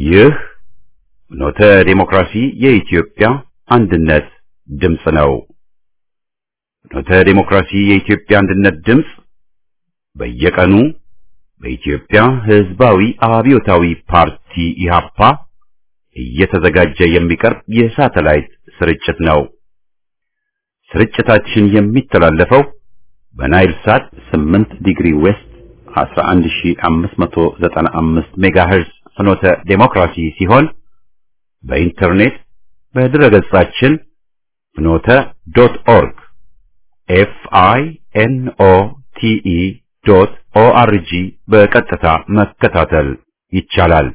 ይህ ኖተ ዴሞክራሲ የኢትዮጵያ አንድነት ድምፅ ነው። ኖተ ዴሞክራሲ የኢትዮጵያ አንድነት ድምፅ በየቀኑ በኢትዮጵያ ሕዝባዊ አብዮታዊ ፓርቲ ኢህአፓ እየተዘጋጀ የሚቀርብ የሳተላይት ስርጭት ነው። ስርጭታችን የሚተላለፈው በናይል ሳት 8 ዲግሪ ዌስት 11595 ሜጋሄርዝ ፍኖተ ዴሞክራሲ ሲሆን በኢንተርኔት በድረገጻችን ፍኖተ ዶት ኦርግ ኤፍ አይ ኤን ኦ ቲ ኢ ዶት ኦ አር ጂ በቀጥታ መከታተል ይቻላል።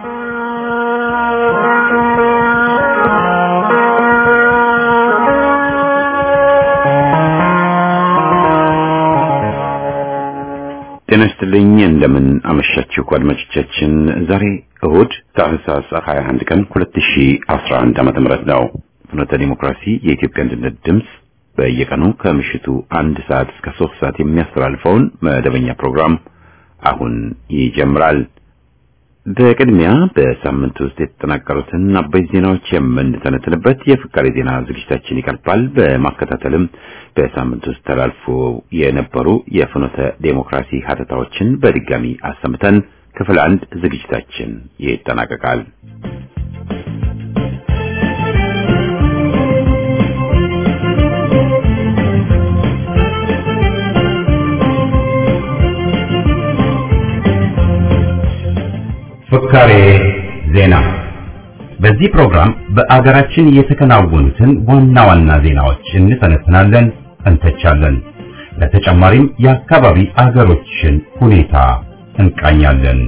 ጤና ይስጥልኝ። እንደምን አመሻችሁ አድማጮቻችን። ዛሬ እሁድ ታህሳስ 21 ቀን 2011 ዓመተ ምህረት ነው። ፍኖተ ዲሞክራሲ የኢትዮጵያ አንድነት ድምፅ በየቀኑ ከምሽቱ አንድ ሰዓት እስከ ሶስት ሰዓት የሚያስተላልፈውን መደበኛ ፕሮግራም አሁን ይጀምራል። በቅድሚያ በሳምንት ውስጥ የተጠናቀሩትን አበይት ዜናዎች የምንተነትንበት የፍቃሪ ዜና ዝግጅታችን ይቀርባል። በማከታተልም በሳምንት ውስጥ ተላልፎ የነበሩ የፍኖተ ዴሞክራሲ ሀተታዎችን በድጋሚ አሰምተን ክፍል አንድ ዝግጅታችን ይጠናቀቃል። ፍካሬ ዜና። በዚህ ፕሮግራም በአገራችን የተከናወኑትን ዋና ዋና ዜናዎች እንተነትናለን፣ እንተቻለን። ለተጨማሪም የአካባቢ አገሮችን ሁኔታ እንቃኛለን።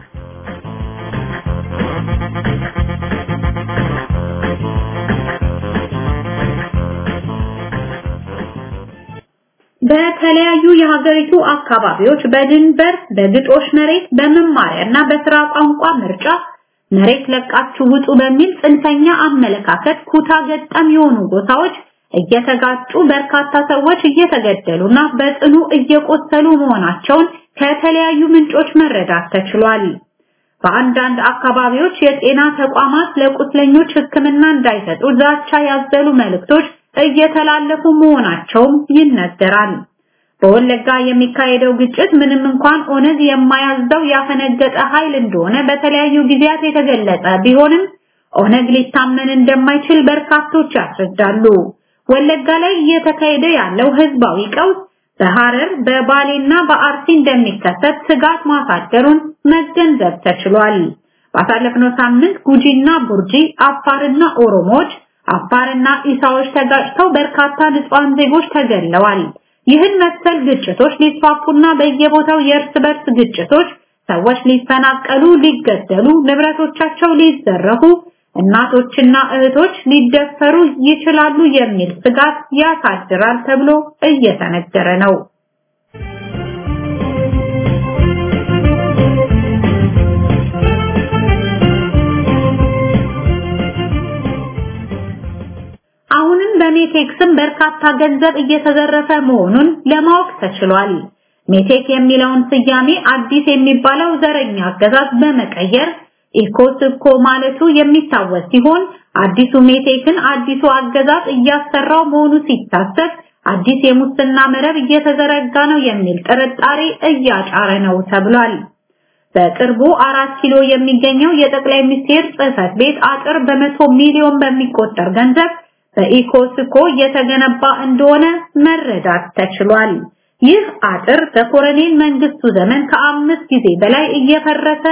በተለያዩ የሀገሪቱ አካባቢዎች በድንበር በግጦሽ መሬት በመማሪያና በስራ ቋንቋ ምርጫ መሬት ለቃችሁ ውጡ በሚል ጽንፈኛ አመለካከት ኩታ ገጠም የሆኑ ጎሳዎች እየተጋጩ በርካታ ሰዎች እየተገደሉና በጽኑ እየቆሰሉ መሆናቸውን ከተለያዩ ምንጮች መረዳት ተችሏል። በአንዳንድ አካባቢዎች የጤና ተቋማት ለቁስለኞች ሕክምና እንዳይሰጡ ዛቻ ያዘሉ መልእክቶች እየተላለፉ መሆናቸውም ይነገራል። በወለጋ የሚካሄደው ግጭት ምንም እንኳን ኦነግ የማያዘው ያፈነገጠ ኃይል እንደሆነ በተለያዩ ጊዜያት የተገለጸ ቢሆንም ኦነግ ሊታመን እንደማይችል በርካቶች ያስረዳሉ። ወለጋ ላይ እየተካሄደ ያለው ህዝባዊ ቀውስ በሐረር በባሌና በአርሲ እንደሚከሰት ስጋት ማሳደሩን መገንዘብ ተችሏል። ባሳለፍነው ሳምንት ጉጂና ቡርጂ፣ አፋርና ኦሮሞዎች አፋርና ኢሳዎች ተጋጭተው በርካታ ንጹሃን ዜጎች ተገለዋል። ይህን መሰል ግጭቶች ሊስፋፉና በየቦታው የእርስ በርስ ግጭቶች ሰዎች ሊፈናቀሉ፣ ሊገደሉ፣ ንብረቶቻቸው ሊዘረፉ፣ እናቶችና እህቶች ሊደፈሩ ይችላሉ የሚል ስጋት ያሳድራል ተብሎ እየተነገረ ነው። አሁንም በሜቴክ ስም በርካታ ገንዘብ እየተዘረፈ መሆኑን ለማወቅ ተችሏል። ሜቴክ የሚለውን ስያሜ አዲስ የሚባለው ዘረኛ አገዛዝ በመቀየር ኢኮስኮ ማለቱ የሚታወስ ሲሆን አዲሱ ሜቴክን አዲሱ አገዛዝ እያሰራው መሆኑ ሲታሰብ አዲስ የሙስና መረብ እየተዘረጋ ነው የሚል ጥርጣሬ እያጫረ ነው ተብሏል። በቅርቡ አራት ኪሎ የሚገኘው የጠቅላይ ሚኒስቴር ጽህፈት ቤት አጥር በመቶ ሚሊዮን በሚቆጠር ገንዘብ በኢኮስኮ እየተገነባ እንደሆነ መረዳት ተችሏል። ይህ አጥር በኮሎኔል መንግስቱ ዘመን ከአምስት ጊዜ በላይ እየፈረሰ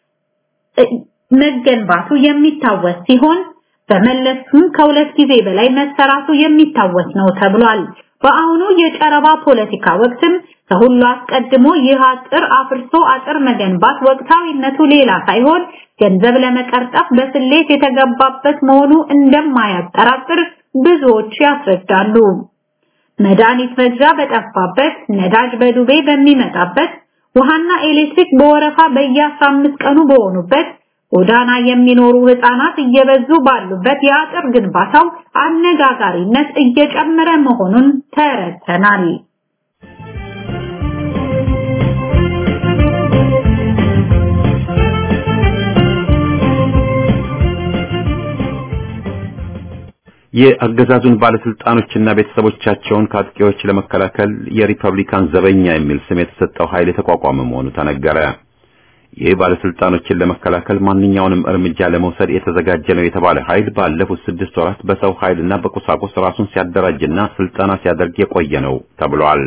መገንባቱ የሚታወስ ሲሆን በመለስም ከሁለት ጊዜ በላይ መሰራቱ የሚታወስ ነው ተብሏል። በአሁኑ የጨረባ ፖለቲካ ወቅትም ከሁሉ አስቀድሞ ይህ አጥር አፍርሶ አጥር መገንባት ወቅታዊነቱ ሌላ ሳይሆን ገንዘብ ለመቀርጠፍ በስሌት የተገባበት መሆኑ እንደማያጠራጥር ብዙዎች ያስረዳሉ። መድኃኒት መግዣ በጠፋበት፣ ነዳጅ በዱቤ በሚመጣበት፣ ውሃና ኤሌክትሪክ በወረፋ በየ15 ቀኑ በሆኑበት፣ ጎዳና የሚኖሩ ህፃናት እየበዙ ባሉበት የአጥር ግንባታው አነጋጋሪነት እየጨመረ መሆኑን ተረድተናል። የአገዛዙን ባለስልጣኖችና ቤተሰቦቻቸውን ከአጥቂዎች ለመከላከል የሪፐብሊካን ዘበኛ የሚል ስም የተሰጠው ኃይል የተቋቋመ መሆኑ ተነገረ። ይህ ባለስልጣኖችን ለመከላከል ማንኛውንም እርምጃ ለመውሰድ የተዘጋጀ ነው የተባለ ኃይል ባለፉት ስድስት ወራት በሰው ኃይልና በቁሳቁስ ራሱን ሲያደራጅና ስልጠና ሲያደርግ የቆየ ነው ተብሏል።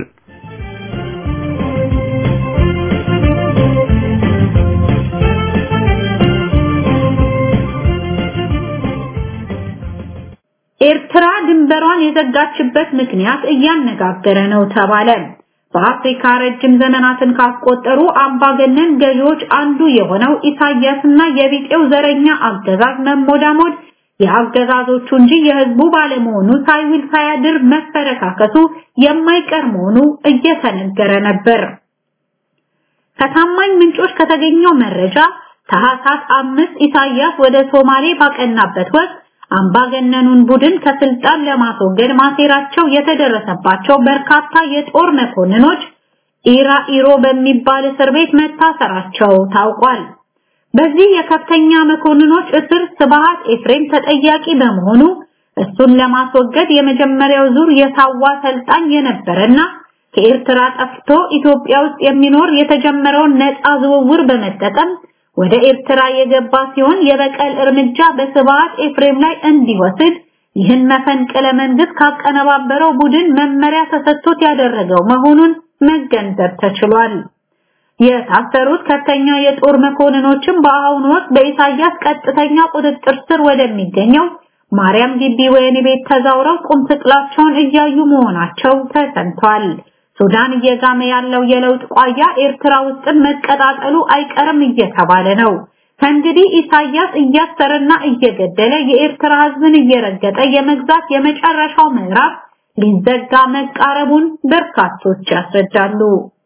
ኤርትራ ድንበሯን የዘጋችበት ምክንያት እያነጋገረ ነው ተባለ። በአፍሪካ ረጅም ዘመናትን ካስቆጠሩ አምባገነን ገዢዎች አንዱ የሆነው ኢሳያስና የቢጤው ዘረኛ አገዛዝ መሞዳሞድ የአገዛዞቹ እንጂ የህዝቡ ባለመሆኑ ሳይውል ሳያድር መፈረካከሱ የማይቀር መሆኑ እየተነገረ ነበር። ከታማኝ ምንጮች ከተገኘው መረጃ ታህሳስ አምስት ኢሳያስ ወደ ሶማሌ ባቀናበት ወቅት አምባገነኑን ቡድን ከስልጣን ለማስወገድ ማሴራቸው የተደረሰባቸው በርካታ የጦር መኮንኖች ኢራ ኢሮ በሚባል እስር ቤት መታሰራቸው ታውቋል። በዚህ የከፍተኛ መኮንኖች እስር ስብሃት ኤፍሬም ተጠያቂ በመሆኑ እሱን ለማስወገድ የመጀመሪያው ዙር የሳዋ ሰልጣኝ የነበረና ከኤርትራ ጠፍቶ ኢትዮጵያ ውስጥ የሚኖር የተጀመረውን ነፃ ዝውውር በመጠቀም ወደ ኤርትራ የገባ ሲሆን የበቀል እርምጃ በስብሃት ኤፍሬም ላይ እንዲወስድ ይህን መፈንቅለ መንግስት ካቀነባበረው ቡድን መመሪያ ተሰጥቶት ያደረገው መሆኑን መገንዘብ ተችሏል። የታሰሩት ከፍተኛ የጦር መኮንኖችም በአሁኑ ወቅት በኢሳያስ ቀጥተኛ ቁጥጥር ስር ወደሚገኘው ማርያም ግቢ ወህኒ ቤት ተዛውረው ቁም ስቅላቸውን እያዩ መሆናቸው ተሰምቷል። ሱዳን እየጋመ ያለው የለውጥ ቋያ ኤርትራ ውስጥም መቀጣጠሉ አይቀርም እየተባለ ነው። ከእንግዲህ ኢሳያስ እያሰረና እየገደለ የኤርትራ ህዝብን እየረገጠ የመግዛት የመጨረሻው ምዕራፍ ሊዘጋ መቃረቡን በርካቶች ያስረዳሉ።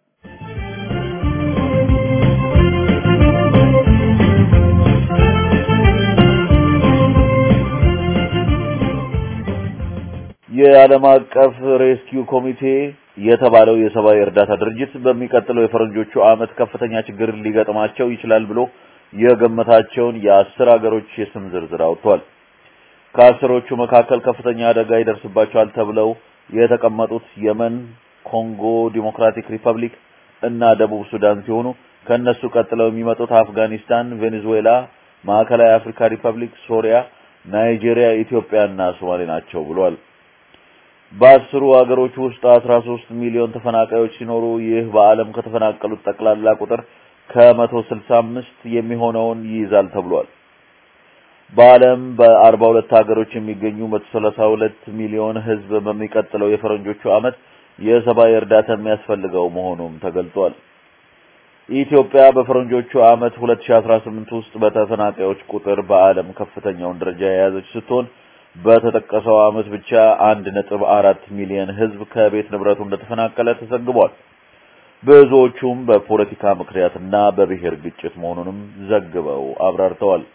የዓለም አቀፍ ሬስኪው ኮሚቴ የተባለው የሰብአዊ እርዳታ ድርጅት በሚቀጥለው የፈረንጆቹ ዓመት ከፍተኛ ችግር ሊገጥማቸው ይችላል ብሎ የገመታቸውን የአስር ሀገሮች የስም ዝርዝር አውጥቷል። ከአስሮቹ መካከል ከፍተኛ አደጋ ይደርስባቸዋል ተብለው የተቀመጡት የመን፣ ኮንጎ ዲሞክራቲክ ሪፐብሊክ እና ደቡብ ሱዳን ሲሆኑ ከነሱ ቀጥለው የሚመጡት አፍጋኒስታን፣ ቬኔዙዌላ፣ ማዕከላዊ አፍሪካ ሪፐብሊክ፣ ሶሪያ፣ ናይጄሪያ፣ ኢትዮጵያ እና ሶማሌ ናቸው ብሏል። በአስሩ ሀገሮች ውስጥ 13 ሚሊዮን ተፈናቃዮች ሲኖሩ ይህ በዓለም ከተፈናቀሉት ጠቅላላ ቁጥር ከ165 የሚሆነውን ይይዛል ተብሏል። በዓለም በ42 ሀገሮች የሚገኙ 132 ሚሊዮን ሕዝብ በሚቀጥለው የፈረንጆቹ ዓመት የሰብአዊ እርዳታ የሚያስፈልገው መሆኑም ተገልጿል። ኢትዮጵያ በፈረንጆቹ ዓመት 2018 ውስጥ በተፈናቃዮች ቁጥር በዓለም ከፍተኛውን ደረጃ የያዘች ስትሆን በተጠቀሰው ዓመት ብቻ 1.4 ሚሊዮን ህዝብ ከቤት ንብረቱ እንደተፈናቀለ ተዘግቧል። ብዙዎቹም በፖለቲካ ምክንያትና በብሔር ግጭት መሆኑንም ዘግበው አብራርተዋል።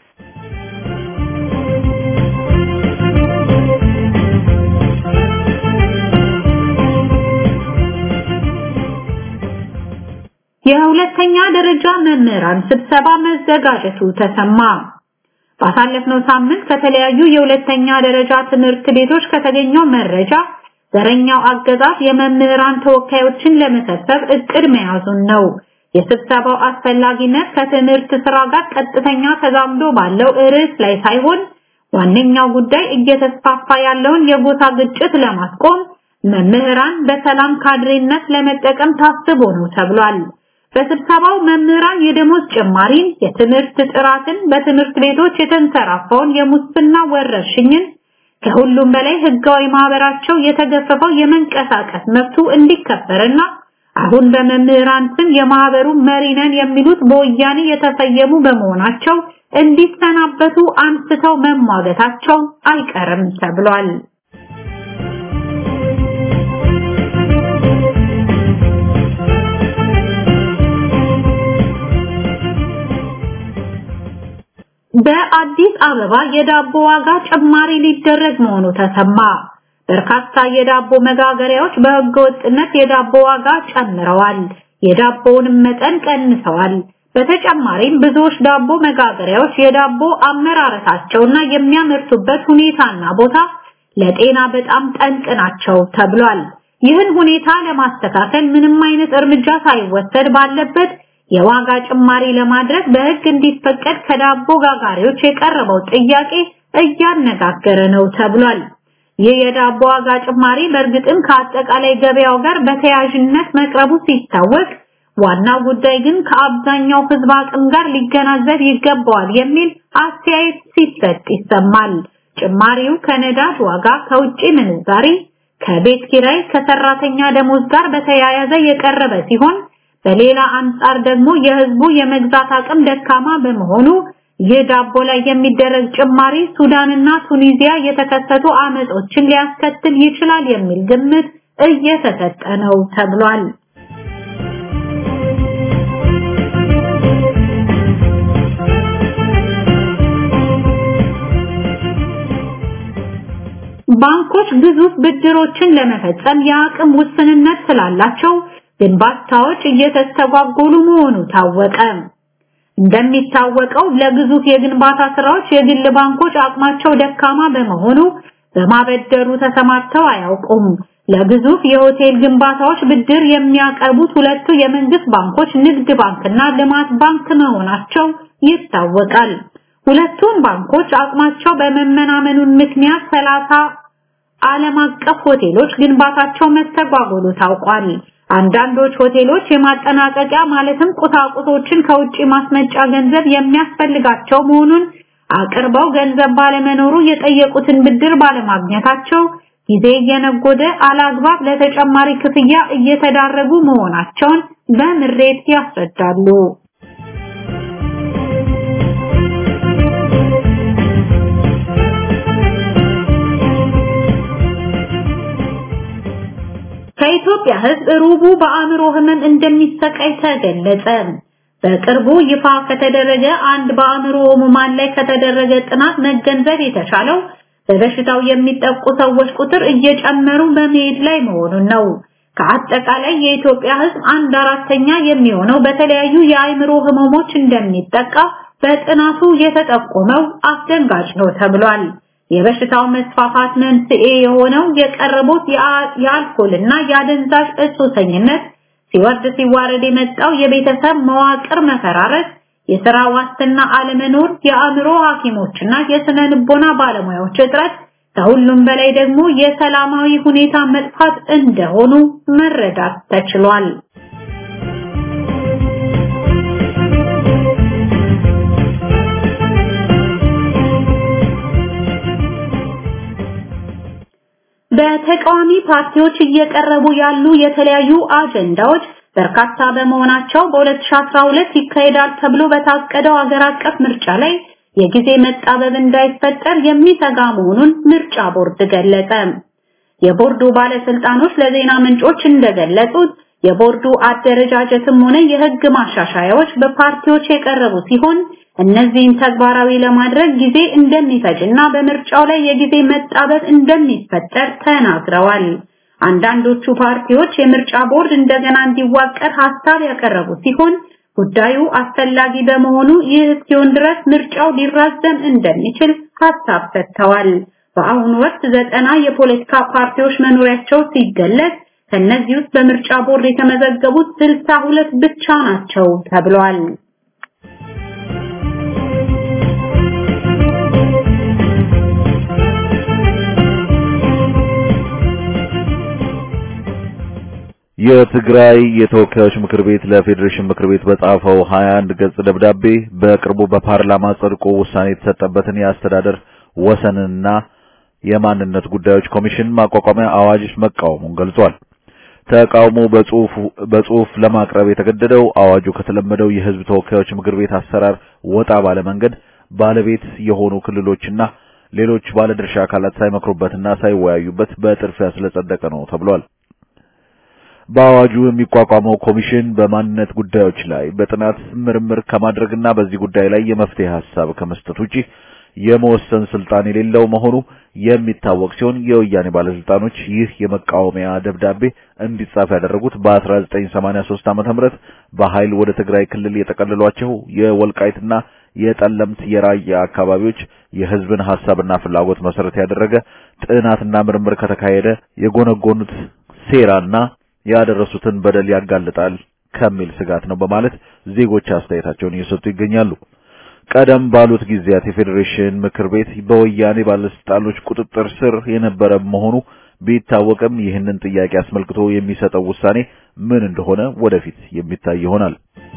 የሁለተኛ ደረጃ መምህራን ስብሰባ መዘጋጀቱ ተሰማ። ባሳለፍነው ሳምንት ከተለያዩ የሁለተኛ ደረጃ ትምህርት ቤቶች ከተገኘው መረጃ ዘረኛው አገዛዝ የመምህራን ተወካዮችን ለመሰብሰብ እቅድ መያዙን ነው። የስብሰባው አስፈላጊነት ከትምህርት ስራ ጋር ቀጥተኛ ተዛምዶ ባለው ርዕስ ላይ ሳይሆን ዋነኛው ጉዳይ እየተስፋፋ ያለውን የጎሳ ግጭት ለማስቆም መምህራን በሰላም ካድሬነት ለመጠቀም ታስቦ ነው ተብሏል። በስብሰባው መምህራን የደሞዝ ጭማሪን፣ የትምህርት ጥራትን፣ በትምህርት ቤቶች የተንሰራፋውን የሙስና ወረርሽኝን፣ ከሁሉም በላይ ህጋዊ ማህበራቸው የተገፈፈው የመንቀሳቀስ መብቱ እንዲከበርና አሁን በመምህራን ስም የማህበሩ መሪ ነን የሚሉት በወያኔ የተሰየሙ በመሆናቸው እንዲሰናበቱ አንስተው መሟገታቸው አይቀርም ተብሏል። በአዲስ አበባ የዳቦ ዋጋ ጭማሪ ሊደረግ መሆኑ ተሰማ። በርካታ የዳቦ መጋገሪያዎች በህገ ወጥነት የዳቦ ዋጋ ጨምረዋል፣ የዳቦውንም መጠን ቀንሰዋል። በተጨማሪም ብዙዎች ዳቦ መጋገሪያዎች የዳቦ አመራረታቸውና የሚያመርቱበት ሁኔታና ቦታ ለጤና በጣም ጠንቅ ናቸው ተብሏል። ይህን ሁኔታ ለማስተካከል ምንም አይነት እርምጃ ሳይወሰድ ባለበት የዋጋ ጭማሪ ለማድረግ በሕግ እንዲፈቀድ ከዳቦ ጋጋሪዎች የቀረበው ጥያቄ እያነጋገረ ነው ተብሏል። ይህ የዳቦ ዋጋ ጭማሪ በእርግጥም ከአጠቃላይ ገበያው ጋር በተያያዥነት መቅረቡ ሲታወቅ ዋናው ጉዳይ ግን ከአብዛኛው ሕዝብ አቅም ጋር ሊገናዘብ ይገባዋል የሚል አስተያየት ሲሰጥ ይሰማል። ጭማሪው ከነዳጅ ዋጋ፣ ከውጭ ምንዛሪ፣ ከቤት ኪራይ፣ ከሰራተኛ ደሞዝ ጋር በተያያዘ የቀረበ ሲሆን በሌላ አንጻር ደግሞ የህዝቡ የመግዛት አቅም ደካማ በመሆኑ ይህ ዳቦ ላይ የሚደረግ ጭማሪ ሱዳንና ቱኒዚያ የተከሰቱ አመጾችን ሊያስከትል ይችላል የሚል ግምት እየተሰጠ ነው ተብሏል። ባንኮች ግዙፍ ብድሮችን ለመፈጸም የአቅም ውስንነት ስላላቸው ግንባታዎች እየተስተጓጎሉ መሆኑ ታወቀ። እንደሚታወቀው ለግዙፍ የግንባታ ስራዎች የግል ባንኮች አቅማቸው ደካማ በመሆኑ በማበደሩ ተሰማርተው አያውቁም። ለግዙፍ የሆቴል ግንባታዎች ብድር የሚያቀርቡት ሁለቱ የመንግስት ባንኮች ንግድ ባንክና ልማት ባንክ መሆናቸው ይታወቃል። ሁለቱም ባንኮች አቅማቸው በመመናመኑን ምክንያት ሰላሳ ዓለም አቀፍ ሆቴሎች ግንባታቸው መስተጓጎሉ ታውቋል። አንዳንዶች ሆቴሎች የማጠናቀቂያ ማለትም ቁሳቁሶችን ከውጪ ማስመጫ ገንዘብ የሚያስፈልጋቸው መሆኑን አቅርበው ገንዘብ ባለመኖሩ የጠየቁትን ብድር ባለማግኘታቸው ጊዜ እየነጎደ አላግባብ ለተጨማሪ ክፍያ እየተዳረጉ መሆናቸውን በምሬት ያስረዳሉ። ከኢትዮጵያ ሕዝብ ሩቡ በአእምሮ ህመም እንደሚሰቃይ ተገለጸ። በቅርቡ ይፋ ከተደረገ አንድ በአእምሮ ህሙማን ላይ ከተደረገ ጥናት መገንዘብ የተቻለው በበሽታው የሚጠቁ ሰዎች ቁጥር እየጨመሩ በመሄድ ላይ መሆኑን ነው። ከአጠቃላይ የኢትዮጵያ ሕዝብ አንድ አራተኛ የሚሆነው በተለያዩ የአእምሮ ህመሞች እንደሚጠቃ በጥናቱ የተጠቆመው አስደንጋጭ ነው ተብሏል። የበሽታው መስፋፋት መንስኤ የሆነው የቀረቡት የአልኮልና የአደንዛዥ እጽ ሱሰኝነት ሲወርድ ሲዋረድ የመጣው የቤተሰብ መዋቅር መፈራረስ፣ የሥራ ዋስትና አለመኖር፣ የአእምሮ ሐኪሞችና የስነ ልቦና ባለሙያዎች እጥረት፣ ከሁሉም በላይ ደግሞ የሰላማዊ ሁኔታ መጥፋት እንደሆኑ መረዳት ተችሏል። በተቃዋሚ ፓርቲዎች እየቀረቡ ያሉ የተለያዩ አጀንዳዎች በርካታ በመሆናቸው በ2012 ይካሄዳል ተብሎ በታቀደው ሀገር አቀፍ ምርጫ ላይ የጊዜ መጣበብ እንዳይፈጠር የሚሰጋ መሆኑን ምርጫ ቦርድ ገለጸ። የቦርዱ ባለስልጣኖች ለዜና ምንጮች እንደገለጹት የቦርዱ አደረጃጀትም ሆነ የህግ ማሻሻያዎች በፓርቲዎች የቀረቡ ሲሆን እነዚህን ተግባራዊ ለማድረግ ጊዜ እንደሚፈጅና በምርጫው ላይ የጊዜ መጣበብ እንደሚፈጠር ተናግረዋል። አንዳንዶቹ ፓርቲዎች የምርጫ ቦርድ እንደገና እንዲዋቀር ሐሳብ ያቀረቡ ሲሆን ጉዳዩ አስፈላጊ በመሆኑ ይህ እስኪሆን ድረስ ምርጫው ሊራዘም እንደሚችል ሐሳብ ሰጥተዋል። በአሁኑ ወቅት ዘጠና የፖለቲካ ፓርቲዎች መኖሪያቸው ሲገለጽ ከነዚህ ውስጥ በምርጫ ቦርድ የተመዘገቡት ስልሳ ሁለት ብቻ ናቸው ተብሏል። የትግራይ የተወካዮች ምክር ቤት ለፌዴሬሽን ምክር ቤት በጻፈው 21 ገጽ ደብዳቤ በቅርቡ በፓርላማ ጸድቆ ውሳኔ የተሰጠበትን የአስተዳደር ወሰንና የማንነት ጉዳዮች ኮሚሽን ማቋቋሚያ አዋጅ መቃወሙን ገልጿል። ተቃውሞ በጽሁፍ በጽሁፍ ለማቅረብ የተገደደው አዋጁ ከተለመደው የህዝብ ተወካዮች ምክር ቤት አሰራር ወጣ ባለ መንገድ ባለቤት የሆኑ ክልሎችና ሌሎች ባለድርሻ አካላት ሳይመክሩበትና ሳይወያዩበት በጥርፊያ ስለጸደቀ ነው ተብሏል። በአዋጁ የሚቋቋመው ኮሚሽን በማንነት ጉዳዮች ላይ በጥናት ምርምር ከማድረግና በዚህ ጉዳይ ላይ የመፍትሄ ሐሳብ ከመስጠት ውጪ የመወሰን ስልጣን የሌለው መሆኑ የሚታወቅ ሲሆን የወያኔ ባለስልጣኖች ይህ የመቃወሚያ ደብዳቤ እንዲጻፍ ያደረጉት በ1983 ዓመተ ምህረት በኃይል ወደ ትግራይ ክልል የጠቀለሏቸው የወልቃይትና የጠለምት የራያ አካባቢዎች የህዝብን ሐሳብና ፍላጎት መሰረት ያደረገ ጥናትና ምርምር ከተካሄደ የጎነጎኑት ሴራና ያደረሱትን በደል ያጋልጣል ከሚል ስጋት ነው በማለት ዜጎች አስተያየታቸውን እየሰጡ ይገኛሉ። ቀደም ባሉት ጊዜያት የፌዴሬሽን ምክር ቤት በወያኔ ባለስልጣኖች ቁጥጥር ስር የነበረ መሆኑ ቢታወቅም ይህንን ጥያቄ አስመልክቶ የሚሰጠው ውሳኔ ምን እንደሆነ ወደፊት የሚታይ ይሆናል።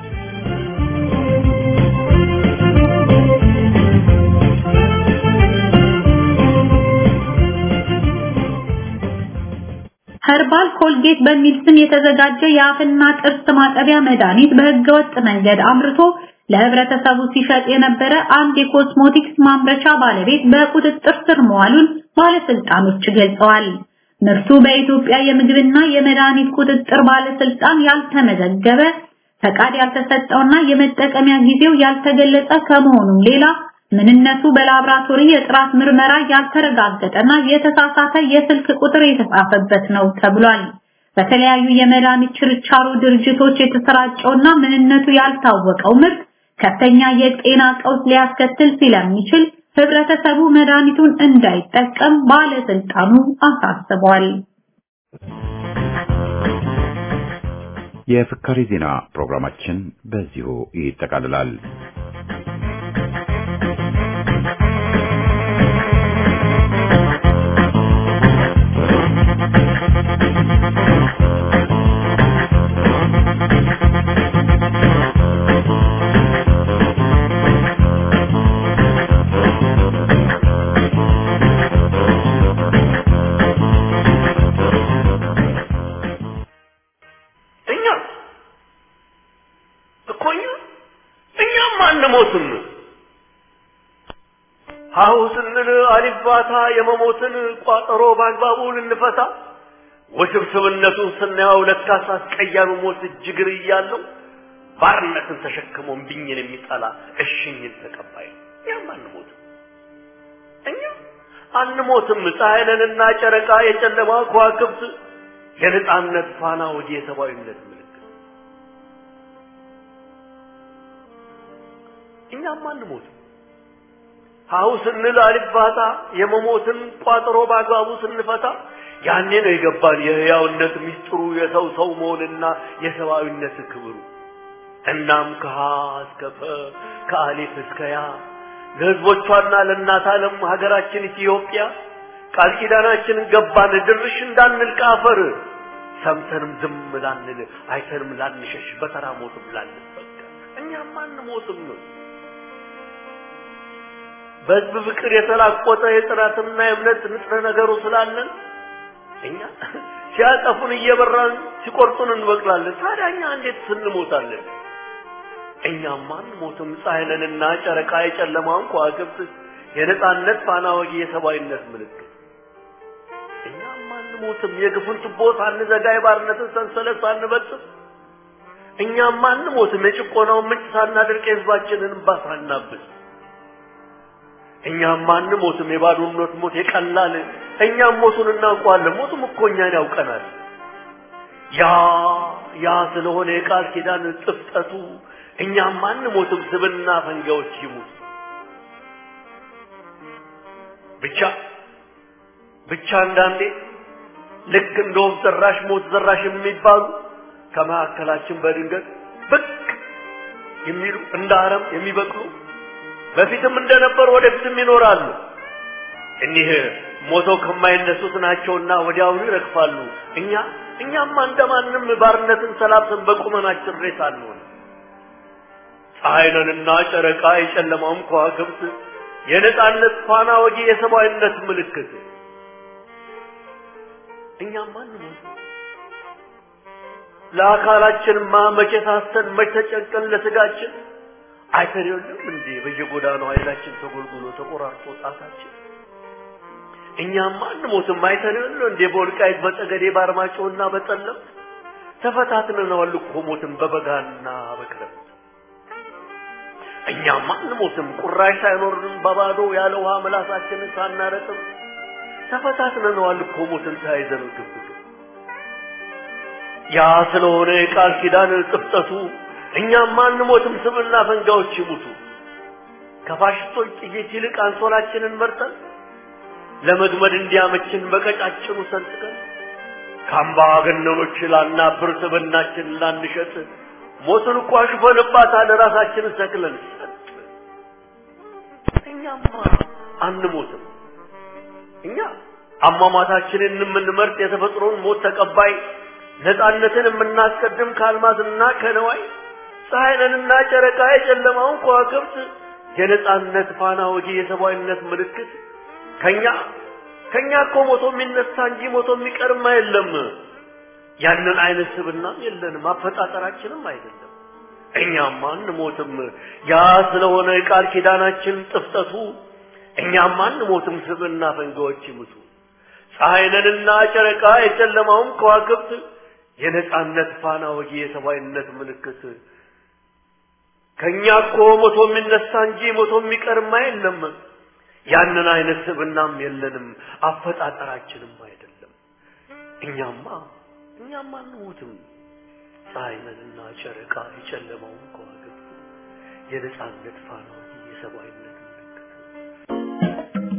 ኸርባል ኮልጌት በሚል ስም የተዘጋጀ የአፍና ጥርስ ማጠቢያ መድኃኒት በህገወጥ መንገድ አምርቶ ለህብረተሰቡ ሲሸጥ የነበረ አንድ የኮስሞቲክስ ማምረቻ ባለቤት በቁጥጥር ስር መዋሉን ባለስልጣኖች ገልጸዋል። ምርቱ በኢትዮጵያ የምግብና የመድኃኒት ቁጥጥር ባለስልጣን ያልተመዘገበ ፈቃድ ያልተሰጠውና የመጠቀሚያ ጊዜው ያልተገለጸ ከመሆኑም ሌላ ምንነቱ በላብራቶሪ የጥራት ምርመራ ያልተረጋገጠና የተሳሳተ የስልክ ቁጥር የተጻፈበት ነው ተብሏል። በተለያዩ የመድኃኒት ችርቻሮ ድርጅቶች የተሰራጨውና ምንነቱ ያልታወቀው ምርት ከፍተኛ የጤና ቀውስ ሊያስከትል ስለሚችል ህብረተሰቡ መድኃኒቱን እንዳይጠቀም ባለስልጣኑ አሳስቧል። የፍካሪ ዜና ፕሮግራማችን በዚሁ ይጠቃልላል። እኛ እኮ እኛ እኛም አንሞትም። ሀሁ ስንል አሊባታ የመሞትን ቋጠሮ በአግባቡ ልንፈታ ውስብስብነቱን ስናየው ለካስ አስቀያሚ ሞት እጅግር እያለው ባርነትን ተሸክሞ እምቢኝን የሚጠላ እሽኝን ተቀባይ ነው። እኛም አንሞትም። እኛ አንሞትም። ፀሐይ ነንና ጨረቃ የጨለማ ከዋክብት የነጻነት ፋና ወዲ የሰብአዊነት ምልክት እኛም አንሞትም። ሀሁ ስንል አልባታ የመሞትን ቋጥሮ በአግባቡ ስንፈታ ያኔ ነው የገባን የህያውነት ሚስጥሩ የሰው ሰው መሆንና የሰብአዊነት ክብሩ። እናም ከሀ እስከ ፈ ከአሊፍ እስከ ያ ለህዝቦቿና ለእናት ዓለም ሀገራችን ኢትዮጵያ ቃል ኪዳናችንን ገባን ድርሽ እንዳንል ከአፈር ሰምተንም ዝም ላንል አይተንም ላንሸሽ በተራ ሞትም ላንበቀል እኛም አንሞትም። በህዝብ ፍቅር የተላቆጠ የጽናትና የእምነት ንጥረ ነገሩ ስላለን እኛ ሲያጠፉን እየበራን ሲቆርጡን እንበቅላለን። ታዲያ እኛ እንዴት ስንሞታለን? እኛም አንሞትም። ፀሐይ ነንና ጨረቃ የጨለማውን ከዋክብት የነጻነት ፋና ወጊ የሰብአዊነት ምልክት እኛም አንሞትም። የግፉን ቱቦ ሳንዘጋ የባርነትን ሰንሰለት ሳንበጥስ እኛም አንሞትም። የጭቆናውን ምንጭ ሳናደርቅ የህዝባችንን እንባ ሳናብስ እኛም አንሞትም። የባዶነት ሞት የቀላል እኛም ሞቱን እናውቀዋለን። ሞቱም እኮ እኛን ያውቀናል። ያ ያ ስለሆነ የቃል ኪዳን ጥፍጠቱ እኛም አንሞትም። ስብና ፈንጋዎች ይሙት ብቻ ብቻ አንዳንዴ ልክ እንደ ወፍ ዘራሽ ሞት ዘራሽ የሚባሉ ከመካከላችን በድንገት ብቅ የሚሉ እንደ አረም የሚበቅሉ በፊትም እንደነበሩ ወደፊትም ይኖራሉ። እኒህ ሞተው ከማይነሱት ናቸውና ወዲያውኑ ይረግፋሉ። እኛ እኛማ እንደማንም ባርነትን ሰላብተን በቁመናችን ሬሳ አንሆን። ፀሐይ ነንና ጨረቃ የጨለማውም ከዋክብት የነጻነት ፋና ወጊ የሰብአዊነት ምልክት እኛም አንሞት። ለአካላችንማ መቼ ሳስተን መቼ ተጨንቀን ለስጋችን አይተን የለም እንዴ በየጎዳናው ኃይላችን ተጎልጉሎ ተቆራርጦ ጣታችን እኛም አንሞትም። አይተን የለም እንዴ በወልቃይት በጠገዴ በአርማጭሆና በጠለምት ተፈታትነናል እኮ ሞትን በበጋና በክረምት እኛም አንሞትም። ቁራሽ ሳይኖርን በባዶ ያለ ውሃ ምላሳችንን ሳናረጥም ተፈታትነነዋል እኮ ሞትን ተያይዘን ግብግብ ያ ስለሆነ የቃል ኪዳን ጥፍጠቱ እኛም አንሞትም። ስምና ፈንጋዎች ይሙቱ ከፋሽስቶች ጥይት ይልቅ አንሶላችንን መርጠን ለመግመድ እንዲያመችን በቀጫጭኑ ሰንጥቀን ከአምባገነኖች ላናብር ስብናችን ላንሸጥ ሞትን እኮ አሽፈንባታል ራሳችንን ሰቅለን ሰጥ እኛማ አንሞትም። እኛ አሟሟታችንን የምንመርጥ የተፈጥሮን ሞት ተቀባይ ነፃነትን የምናስቀድም ከአልማዝና ከነዋይ ፀሐይንና ጨረቃ የጨለማውን ከዋክብት የነፃነት ፋና ወጊ የሰብአዊነት ምልክት ከኛ ከኛ እኮ ሞቶ የሚነሳ እንጂ ሞቶ የሚቀርም የለም። ያንን አይነት ስብናም የለንም፣ አፈጣጠራችንም አይደለም። እኛማ አንሞትም። ያ ስለሆነ የቃል ኪዳናችን ጥፍጠቱ እኛማ አንሞትም። ስብና ፈንጋዎች ይሙቱ። ፀሐይንና ጨረቃ የጨለማውን ከዋክብት የነፃነት ፋና ወጊ የሰብአዊነት ምልክት ከኛ እኮ ሞቶ የሚነሳ እንጂ ሞቶ የሚቀርማ የለም። ያንን አይነት ስብናም የለንም፣ አፈጣጠራችንም አይደለም። እኛማ እኛማ አንሞትም። ፀሐይንና ጨረቃ የጨለማውን ከዋክብት የነፃነት ፋና ወጊ የሰብአዊነት ምልክት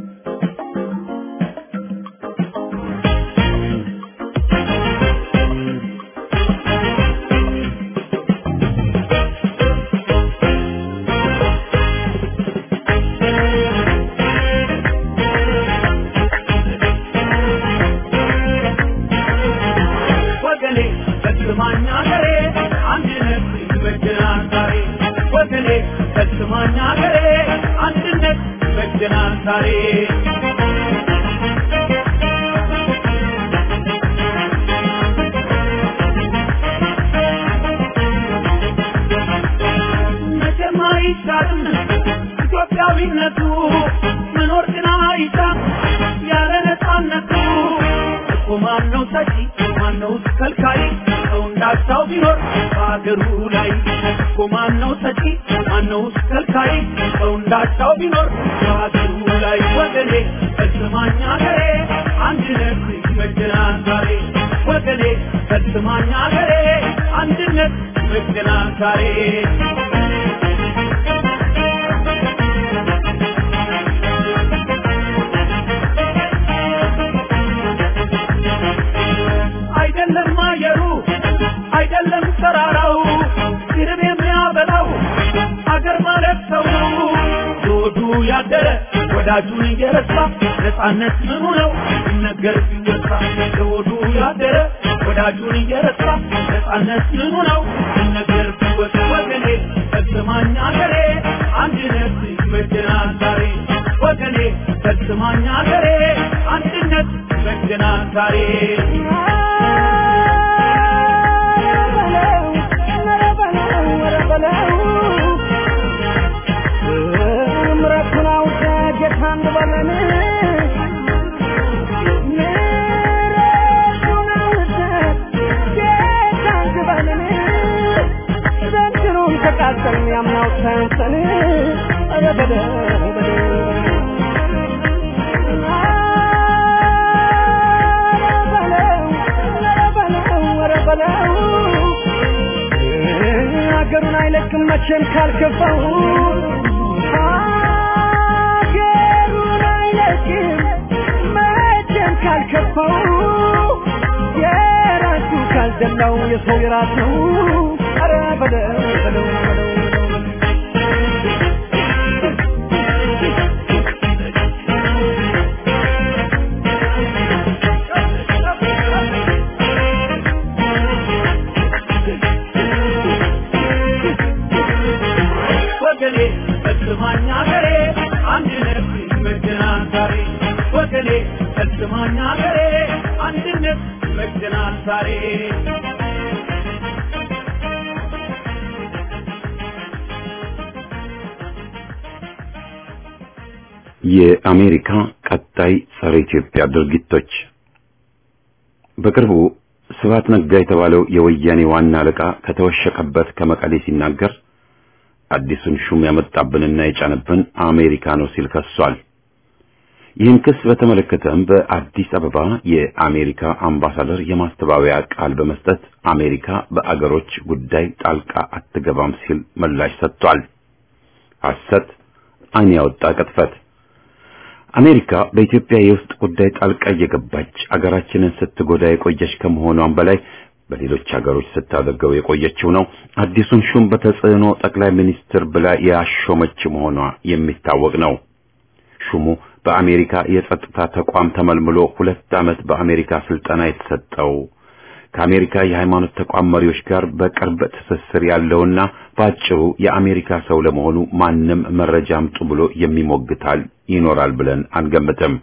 ወገኔ ፈጽማኛ ገሬ አንድነት ይበጀናል ዛሬ ወገኔ ፈጽማኛ ገሬ አንድነት ይበጀናል ዛሬ መቼም አይሻርም ኢትዮጵያዊነቱ መኖር ግን አይሻም ያለ ነፃነቱ እኮ ማነው ሰጪ ማነው ከልካይ ሰው እንዳቻው ቢኖር በሀገሩ ላይ እኮ ማነው ሰጪ ማነው ከልካይ ሰው እንዳቻው ቢኖር በሀገሩ ላይ ወገኔ ፈጽማኛ ገሬ አንድነት ይበጀናል ዛሬ ወገኔ ፈጽማኛ ገሬ አንድነት ይበጀናል ዛሬ አይደለም አየሩ አይደለም ተራራው ይርብ የሚያበላው አገር ማለት ሰው ነው። ዞዱ ያደረ ወዳጁን እየረሳ ነፃነት ምኑ ነው ሲነገር ሲወሳ ዞዱ ያደረ ወዳጁን እየረሳ ነፃነት ምኑ ነው ሲነገር ሲወሳ ወገኔ ፈጽማኛ ገሬ አንድነት ይበጀናል ዛሬ ወገኔ ፈጽማኛ ገሬ አንድነት ይበጀናል ዛሬ ምረቱን አውቀ ጌታ እንበለን ምረቱን አውቀ ጌታ እንበለን ዘንድሮም ተቃጠልን ያምናው ሰንሰን ኧረ በለው በለው ሀገሩን አይለቅም መቼም ካልከፋው ሀገሩን አይለቅም መቼም ካልከፋው የራሱ ካልደላው የሰው የራስ ነው ኧረ በለው በለው በለው ወገኔ ፈጽማኛ ገሬ አንድነት ይበጀናል ዛሬ ወገኔ ፈጽማኛ ገሬ አንድነት ይበጀናል ዛሬ የአሜሪካ ቀጣይ ጸረ ኢትዮጵያ ድርጊቶች በቅርቡ ስብሐት ነጋ የተባለው የወያኔ ዋና አለቃ ከተወሸቀበት ከመቀሌ ሲናገር አዲሱን ሹም ያመጣብንና የጫነብን አሜሪካ ነው ሲል ከሷል። ይህን ክስ በተመለከተም በአዲስ አበባ የአሜሪካ አምባሳደር የማስተባበያ ቃል በመስጠት አሜሪካ በአገሮች ጉዳይ ጣልቃ አትገባም ሲል ምላሽ ሰጥቷል። ሐሰት ዓይን ያወጣ ቅጥፈት። አሜሪካ በኢትዮጵያ የውስጥ ጉዳይ ጣልቃ እየገባች አገራችንን ስትጎዳ የቆየች ከመሆኗም በላይ በሌሎች ሀገሮች ስታደርገው የቆየችው ነው። አዲሱን ሹም በተጽዕኖ ጠቅላይ ሚኒስትር ብላ ያሾመች መሆኗ የሚታወቅ ነው። ሹሙ በአሜሪካ የጸጥታ ተቋም ተመልምሎ ሁለት ዓመት በአሜሪካ ስልጠና የተሰጠው ከአሜሪካ የሃይማኖት ተቋም መሪዎች ጋር በቅርብ ትስስር ያለውና በአጭሩ የአሜሪካ ሰው ለመሆኑ ማንም መረጃ አምጡ ብሎ የሚሞግታል ይኖራል ብለን አንገምትም።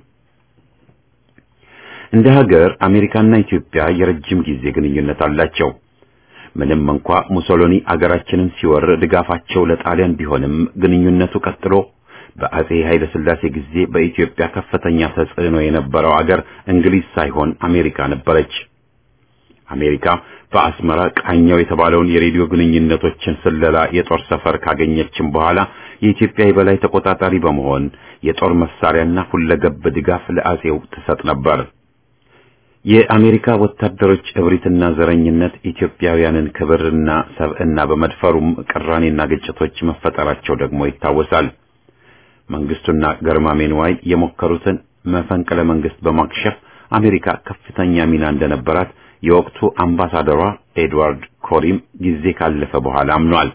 እንደ ሀገር አሜሪካና ኢትዮጵያ የረጅም ጊዜ ግንኙነት አላቸው። ምንም እንኳ ሙሶሎኒ አገራችንን ሲወር ድጋፋቸው ለጣሊያን ቢሆንም ግንኙነቱ ቀጥሎ በአጼ ኃይለ ሥላሴ ጊዜ በኢትዮጵያ ከፍተኛ ተጽዕኖ የነበረው አገር እንግሊዝ ሳይሆን አሜሪካ ነበረች። አሜሪካ በአስመራ ቃኘው የተባለውን የሬዲዮ ግንኙነቶችን ስለላ የጦር ሰፈር ካገኘችም በኋላ የኢትዮጵያ የበላይ ተቆጣጣሪ በመሆን የጦር መሳሪያና ሁለገብ ድጋፍ ለአጼው ትሰጥ ነበር። የአሜሪካ ወታደሮች እብሪትና ዘረኝነት ኢትዮጵያውያንን ክብርና ሰብዕና በመድፈሩም ቅራኔና ግጭቶች መፈጠራቸው ደግሞ ይታወሳል። መንግስቱና ገርማሜ ንዋይ የሞከሩትን መፈንቅለ መንግስት በማክሸፍ አሜሪካ ከፍተኛ ሚና እንደነበራት የወቅቱ አምባሳደሯ ኤድዋርድ ኮሪም ጊዜ ካለፈ በኋላ አምኗል።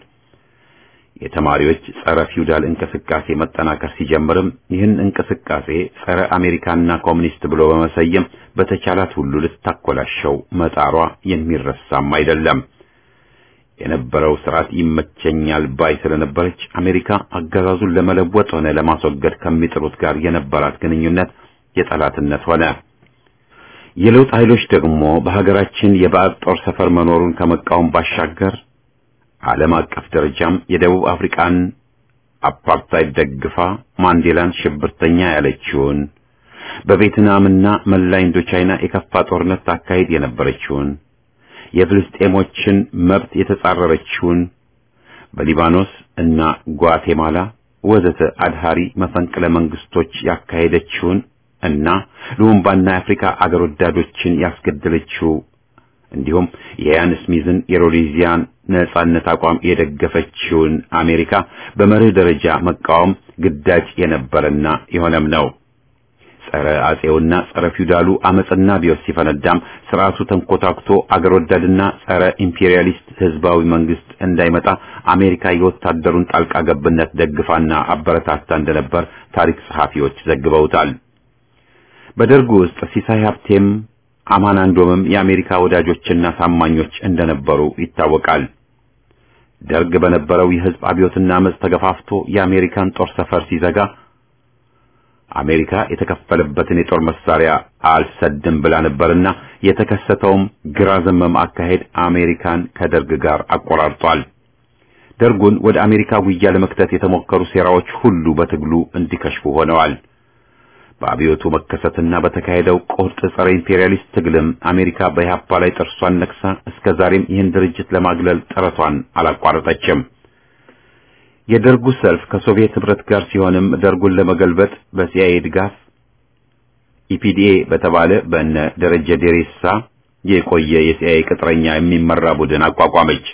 የተማሪዎች ጸረ ፊውዳል እንቅስቃሴ መጠናከር ሲጀምርም ይህን እንቅስቃሴ ጸረ አሜሪካና ኮሚኒስት ብሎ በመሰየም በተቻላት ሁሉ ልታኮላሸው መጣሯ የሚረሳም አይደለም። የነበረው ስርዓት ይመቸኛል ባይ ስለነበረች አሜሪካ አገዛዙን ለመለወጥ ሆነ ለማስወገድ ከሚጥሩት ጋር የነበራት ግንኙነት የጠላትነት ሆነ። የለውጥ ኃይሎች ደግሞ በሀገራችን የባዕድ ጦር ሰፈር መኖሩን ከመቃወም ባሻገር ዓለም አቀፍ ደረጃም የደቡብ አፍሪካን አፓርታይድ ደግፋ ማንዴላን ሽብርተኛ ያለችውን በቬትናምና መላ ኢንዶቻይና የከፋ ጦርነት ታካሂድ የነበረችውን የፍልስጤሞችን መብት የተጻረረችውን በሊባኖስ እና ጓቴማላ ወዘተ አድሃሪ መፈንቅለ መንግስቶች ያካሄደችውን እና ሉምባና የአፍሪካ አገር ወዳዶችን ያስገደለችው እንዲሁም የያን ስሚዝን የሮዴዚያን ነጻነት አቋም የደገፈችውን አሜሪካ በመርህ ደረጃ መቃወም ግዳጅ የነበረና የሆነም ነው። ጸረ አጼውና ጸረ ፊውዳሉ አመጽና ቢዮስ ሲፈነዳም ስርዓቱ ተንኮታክቶ አገር ወዳድና ጸረ ኢምፔሪያሊስት ህዝባዊ መንግስት እንዳይመጣ አሜሪካ የወታደሩን ጣልቃ ገብነት ደግፋና አበረታታ እንደነበር ታሪክ ጸሐፊዎች ዘግበውታል። በደርጉ ውስጥ ሲሳይ ሀብቴም አማን አንዶምም የአሜሪካ ወዳጆችና ታማኞች እንደነበሩ ይታወቃል። ደርግ በነበረው የህዝብ አብዮትና አመጽ ተገፋፍቶ የአሜሪካን ጦር ሰፈር ሲዘጋ አሜሪካ የተከፈለበትን የጦር መሳሪያ አልሰድም ብላ ነበርና የተከሰተውም ግራ ዘመም አካሄድ አሜሪካን ከደርግ ጋር አቆራርጧል። ደርጉን ወደ አሜሪካ ጉያ ለመክተት የተሞከሩ ሴራዎች ሁሉ በትግሉ እንዲከሽፉ ሆነዋል። በአብዮቱ መከሰትና በተካሄደው ቁርጥ ጸረ ኢምፔሪያሊስት ትግልም አሜሪካ በኢህአፓ ላይ ጥርሷን ነክሳ እስከ ዛሬም ይህን ድርጅት ለማግለል ጥረቷን አላቋረጠችም። የደርጉ ሰልፍ ከሶቪየት ህብረት ጋር ሲሆንም ደርጉን ለመገልበጥ በሲአይኤ ድጋፍ ኢፒዲኤ በተባለ በእነ ደረጀ ዴሬሳ የቆየ የሲአይኤ ቅጥረኛ የሚመራ ቡድን አቋቋመች።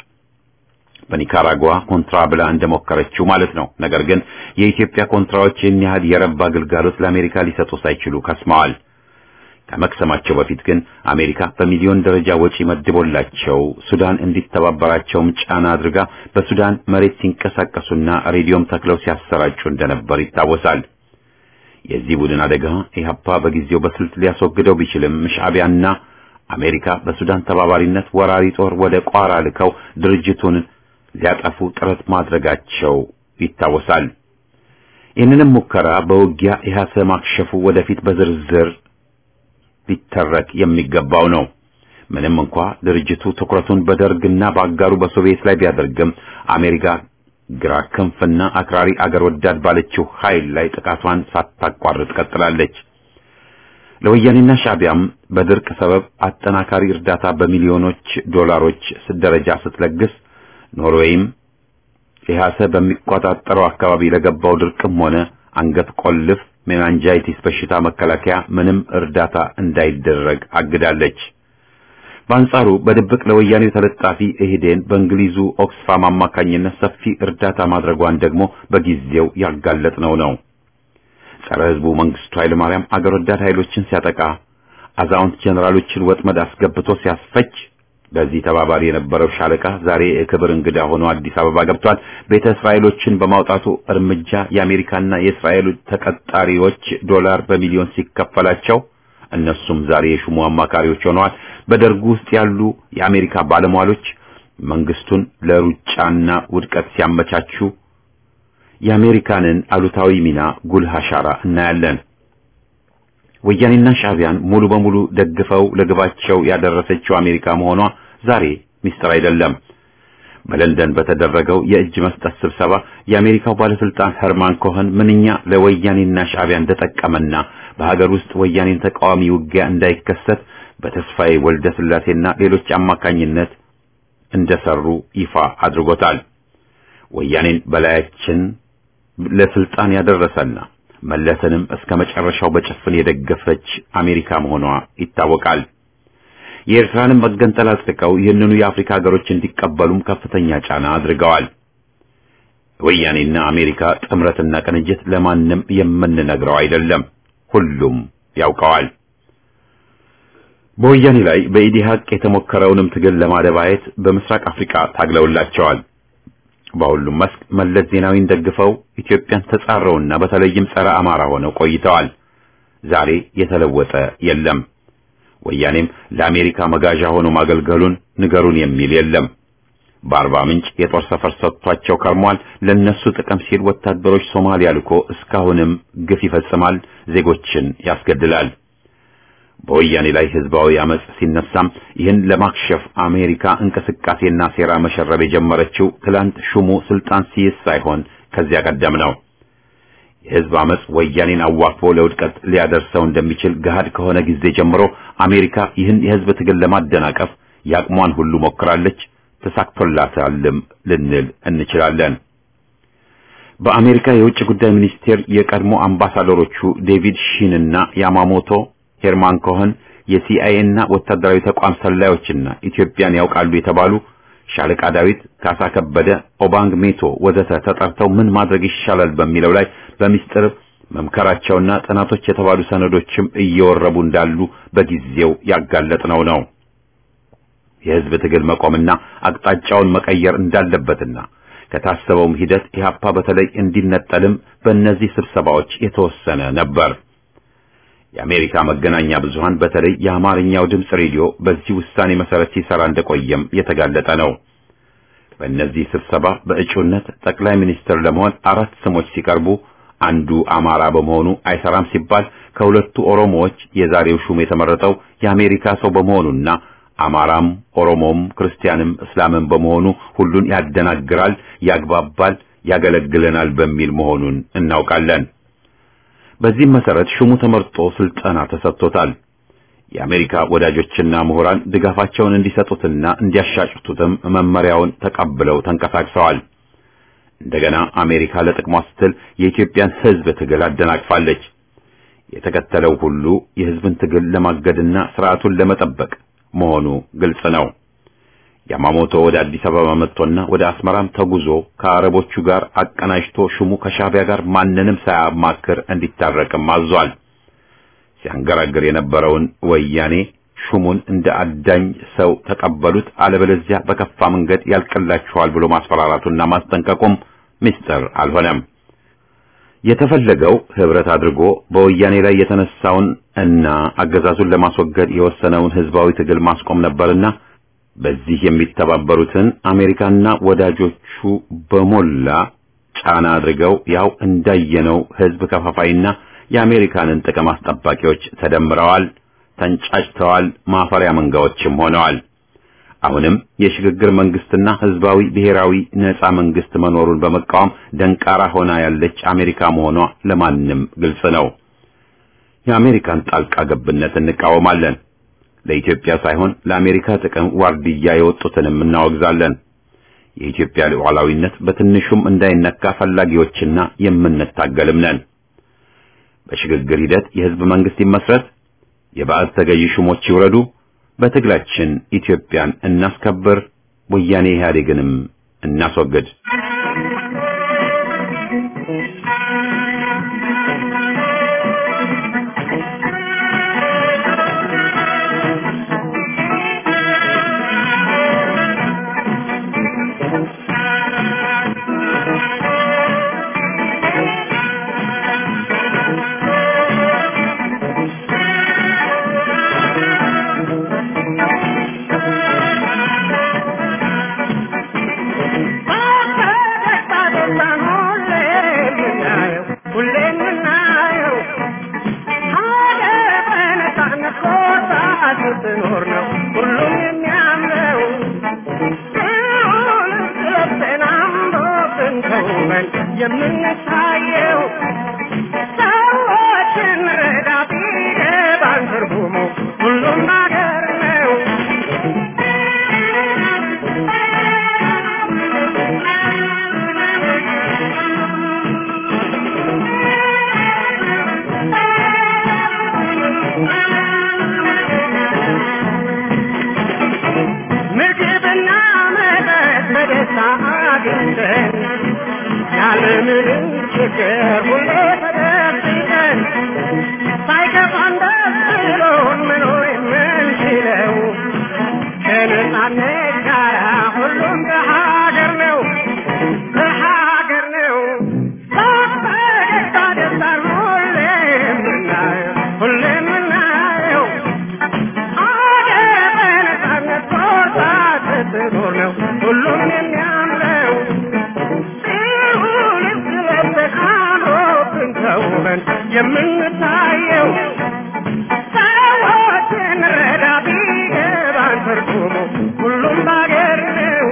በኒካራጓ ኮንትራ ብላ እንደሞከረችው ማለት ነው። ነገር ግን የኢትዮጵያ ኮንትራዎች ይህን ያህል የረባ ግልጋሎት ለአሜሪካ ሊሰጡ ሳይችሉ ከስመዋል። ከመክሰማቸው በፊት ግን አሜሪካ በሚሊዮን ደረጃ ወጪ መድቦላቸው ሱዳን እንዲተባበራቸውም ጫና አድርጋ በሱዳን መሬት ሲንቀሳቀሱና ሬዲዮም ተክለው ሲያሰራጩ እንደነበር ይታወሳል። የዚህ ቡድን አደጋ ኢህአፓ በጊዜው በስልት ሊያስወግደው ቢችልም ሻዕቢያና አሜሪካ በሱዳን ተባባሪነት ወራሪ ጦር ወደ ቋራ ልከው ድርጅቱን ሊያጠፉ ጥረት ማድረጋቸው ይታወሳል። ይህንንም ሙከራ በውጊያ ኢህአሰ ማክሸፉ ወደፊት በዝርዝር ሊተረክ የሚገባው ነው። ምንም እንኳ ድርጅቱ ትኩረቱን በደርግና በአጋሩ በሶቪየት ላይ ቢያደርግም አሜሪካ ግራ ክንፍና አክራሪ አገር ወዳድ ባለችው ኃይል ላይ ጥቃቷን ሳታቋርጥ ቀጥላለች። ለወያኔና ሻዕቢያም በድርቅ ሰበብ አጠናካሪ እርዳታ በሚሊዮኖች ዶላሮች ደረጃ ስትለግስ ኖርዌይም ኢህአሰ በሚቆጣጠረው አካባቢ ለገባው ድርቅም ሆነ አንገት ቆልፍ ሜናንጃይቲስ በሽታ መከላከያ ምንም እርዳታ እንዳይደረግ አግዳለች። በአንጻሩ በድብቅ ለወያኔው ተለጣፊ ኢህዴን በእንግሊዙ ኦክስፋም አማካኝነት ሰፊ እርዳታ ማድረጓን ደግሞ በጊዜው ያጋለጥነው ነው። ጸረ ህዝቡ መንግስቱ ኃይለ ማርያም አገር ወዳድ ኃይሎችን ሲያጠቃ አዛውንት ጀነራሎችን ወጥመድ አስገብቶ ሲያስፈጅ በዚህ ተባባሪ የነበረው ሻለቃ ዛሬ የክብር እንግዳ ሆኖ አዲስ አበባ ገብቷል። ቤተ እስራኤሎችን በማውጣቱ እርምጃ የአሜሪካና የእስራኤል ተቀጣሪዎች ዶላር በሚሊዮን ሲከፈላቸው እነሱም ዛሬ የሹሙ አማካሪዎች ሆነዋል። በደርጉ ውስጥ ያሉ የአሜሪካ ባለሟሎች መንግስቱን ለሩጫና ውድቀት ሲያመቻቹ የአሜሪካንን አሉታዊ ሚና ጉልህ አሻራ እናያለን። ወያኔና ሻዕቢያን ሙሉ በሙሉ ደግፈው ለግባቸው ያደረሰችው አሜሪካ መሆኗ ዛሬ ሚስጥር አይደለም። በለንደን በተደረገው የእጅ መስጠት ስብሰባ የአሜሪካው ባለስልጣን ሄርማን ኮኸን ምንኛ ለወያኔና ሻዕቢያ እንደጠቀመና በሀገር ውስጥ ወያኔን ተቃዋሚ ውጊያ እንዳይከሰት በተስፋዬ ወልደ ስላሴና ሌሎች አማካኝነት እንደሰሩ ይፋ አድርጎታል። ወያኔን በላያችን ለስልጣን ያደረሰና መለስንም እስከ መጨረሻው በጭፍን የደገፈች አሜሪካ መሆኗ ይታወቃል። የኤርትራንም መገንጠል አጽድቀው ይህንኑ የአፍሪካ ሀገሮች እንዲቀበሉም ከፍተኛ ጫና አድርገዋል። ወያኔና አሜሪካ ጥምረትና ቅንጅት ለማንም የምንነግረው አይደለም፣ ሁሉም ያውቀዋል። በወያኔ ላይ በኢዲሃቅ የተሞከረውንም ትግል ለማደባየት በምስራቅ አፍሪካ ታግለውላቸዋል። በሁሉም መስክ መለስ ዜናዊን ደግፈው ኢትዮጵያን ተጻረውና በተለይም ጸረ አማራ ሆነው ቆይተዋል። ዛሬ የተለወጠ የለም። ወያኔም ለአሜሪካ መጋዣ ሆኖ ማገልገሉን ንገሩን የሚል የለም። በአርባ ምንጭ የጦር ሰፈር ሰጥቷቸው ከርሟል። ለነሱ ጥቅም ሲል ወታደሮች ሶማሊያ ልኮ እስካሁንም ግፍ ይፈጽማል፣ ዜጎችን ያስገድላል። በወያኔ ላይ ህዝባዊ አመጽ ሲነሳም ይህን ለማክሸፍ አሜሪካ እንቅስቃሴና ሴራ መሸረብ የጀመረችው ትላንት ሹሙ ስልጣን ሲይዝ ሳይሆን ከዚያ ቀደም ነው። የህዝብ አመጽ ወያኔን አዋክቦ ለውድቀት ሊያደርሰው እንደሚችል ገሃድ ከሆነ ጊዜ ጀምሮ አሜሪካ ይህን የህዝብ ትግል ለማደናቀፍ ያቅሟን ሁሉ ሞክራለች፣ ተሳክቶላታልም ልንል እንችላለን። በአሜሪካ የውጭ ጉዳይ ሚኒስቴር የቀድሞ አምባሳደሮቹ ዴቪድ ሺን እና ያማሞቶ ሄርማን ኮኸን የሲአይኤ እና ወታደራዊ ተቋም ሰላዮችና ኢትዮጵያን ያውቃሉ የተባሉ ሻለቃ ዳዊት፣ ካሳ ከበደ፣ ኦባንግ ሜቶ ወዘተ ተጠርተው ምን ማድረግ ይሻላል በሚለው ላይ በሚስጥር መምከራቸውና ጥናቶች የተባሉ ሰነዶችም እየወረቡ እንዳሉ በጊዜው ያጋለጥነው ነው። የህዝብ ትግል መቆምና አቅጣጫውን መቀየር እንዳለበትና ከታሰበውም ሂደት ኢህአፓ በተለይ እንዲነጠልም በእነዚህ ስብሰባዎች የተወሰነ ነበር። የአሜሪካ መገናኛ ብዙሃን በተለይ የአማርኛው ድምፅ ሬዲዮ በዚህ ውሳኔ መሰረት ሲሰራ እንደቆየም የተጋለጠ ነው። በእነዚህ ስብሰባ በእጩነት ጠቅላይ ሚኒስትር ለመሆን አራት ስሞች ሲቀርቡ አንዱ አማራ በመሆኑ አይሰራም ሲባል ከሁለቱ ኦሮሞዎች የዛሬው ሹም የተመረጠው የአሜሪካ ሰው በመሆኑና አማራም ኦሮሞም ክርስቲያንም እስላምም በመሆኑ ሁሉን ያደናግራል፣ ያግባባል፣ ያገለግለናል በሚል መሆኑን እናውቃለን። በዚህም መሰረት ሹሙ ተመርጦ ስልጠና ተሰጥቶታል። የአሜሪካ ወዳጆችና ምሁራን ድጋፋቸውን እንዲሰጡትና እንዲያሻጭቱትም መመሪያውን ተቀብለው ተንቀሳቅሰዋል። እንደገና አሜሪካ ለጥቅሟ ስትል የኢትዮጵያን ሕዝብ ትግል አደናቅፋለች። የተከተለው ሁሉ የሕዝብን ትግል ለማገድና ስርዓቱን ለመጠበቅ መሆኑ ግልጽ ነው። ያማሞቶ ወደ አዲስ አበባ መጥቶና ወደ አስመራም ተጉዞ ከአረቦቹ ጋር አቀናጅቶ ሹሙ ከሻቢያ ጋር ማንንም ሳያማክር እንዲታረቅም አዟል። ሲያንገራግር የነበረውን ወያኔ ሹሙን እንደ አዳኝ ሰው ተቀበሉት፣ አለበለዚያ በከፋ መንገድ ያልቅላችኋል ብሎ ማስፈራራቱና ማስጠንቀቁም ምስጢር አልሆነም። የተፈለገው ህብረት አድርጎ በወያኔ ላይ የተነሳውን እና አገዛዙን ለማስወገድ የወሰነውን ህዝባዊ ትግል ማስቆም ነበርና በዚህ የሚተባበሩትን አሜሪካና ወዳጆቹ በሞላ ጫና አድርገው ያው እንዳየነው ህዝብ ከፋፋይና የአሜሪካንን ጥቅም አስጠባቂዎች ተደምረዋል፣ ተንጫጭተዋል፣ ማፈሪያ መንጋዎችም ሆነዋል። አሁንም የሽግግር መንግስትና ህዝባዊ ብሔራዊ ነጻ መንግስት መኖሩን በመቃወም ደንቃራ ሆና ያለች አሜሪካ መሆኗ ለማንም ግልጽ ነው። የአሜሪካን ጣልቃ ገብነት እንቃወማለን። ለኢትዮጵያ ሳይሆን ለአሜሪካ ጥቅም ዋርድያ የወጡትንም እናወግዛለን። የኢትዮጵያ ሉዓላዊነት በትንሹም እንዳይነካ ፈላጊዎችና የምንታገልም ነን። በሽግግር ሂደት የህዝብ መንግስት ይመስረት፣ የባዕድ ተገዢ ሹሞች ይውረዱ፣ በትግላችን ኢትዮጵያን እናስከብር፣ ወያኔ ኢህአዴግንም እናስወግድ። ስትኖር ነው ሁሉም የሚያምረው ልብስን አምሮብን ተውበን የምንታየው ሰዎችን ረዳ ቢገባን ትርጉሙ ሁሉም ነገር ነው ምግብና መጠጥ በደስታ አግኝተን ያለምንም ችግር ሁሌ ተደብቀን ሳይከፋን ደስ ብሎን መኖር የምንችለው ከነጻነት ጋር ሁሉም በሀገር ነው በሀገር ነው በፈገግታ ደስታን ሁሌ የምናየው ሁሌ የምናየው አገር በነጻነት ቦታ ስትኖር ነው ሁሉም የሚያምረው ይሁን ስለብን አምሮብን ተውበን የምንታየው ሰዎችን ረዳ ቢገባን ትርጉሙ ሁሉም ባገር ነው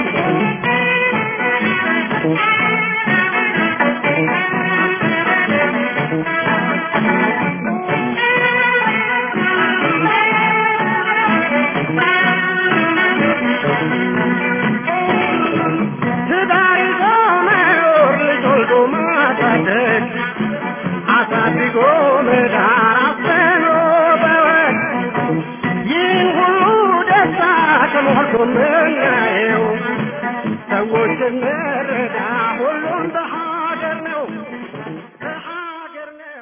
ትዳር ይዞ መኖር ልጅ ወልዶ ማሳደግ አሳድጎ መዳር አፍኖ በወግ ይህን ሁሉ ደስታ ተሞልቶ ምናየው ሰዎችን መረዳ ሁሉም በሀገር ነው በሀገር ነው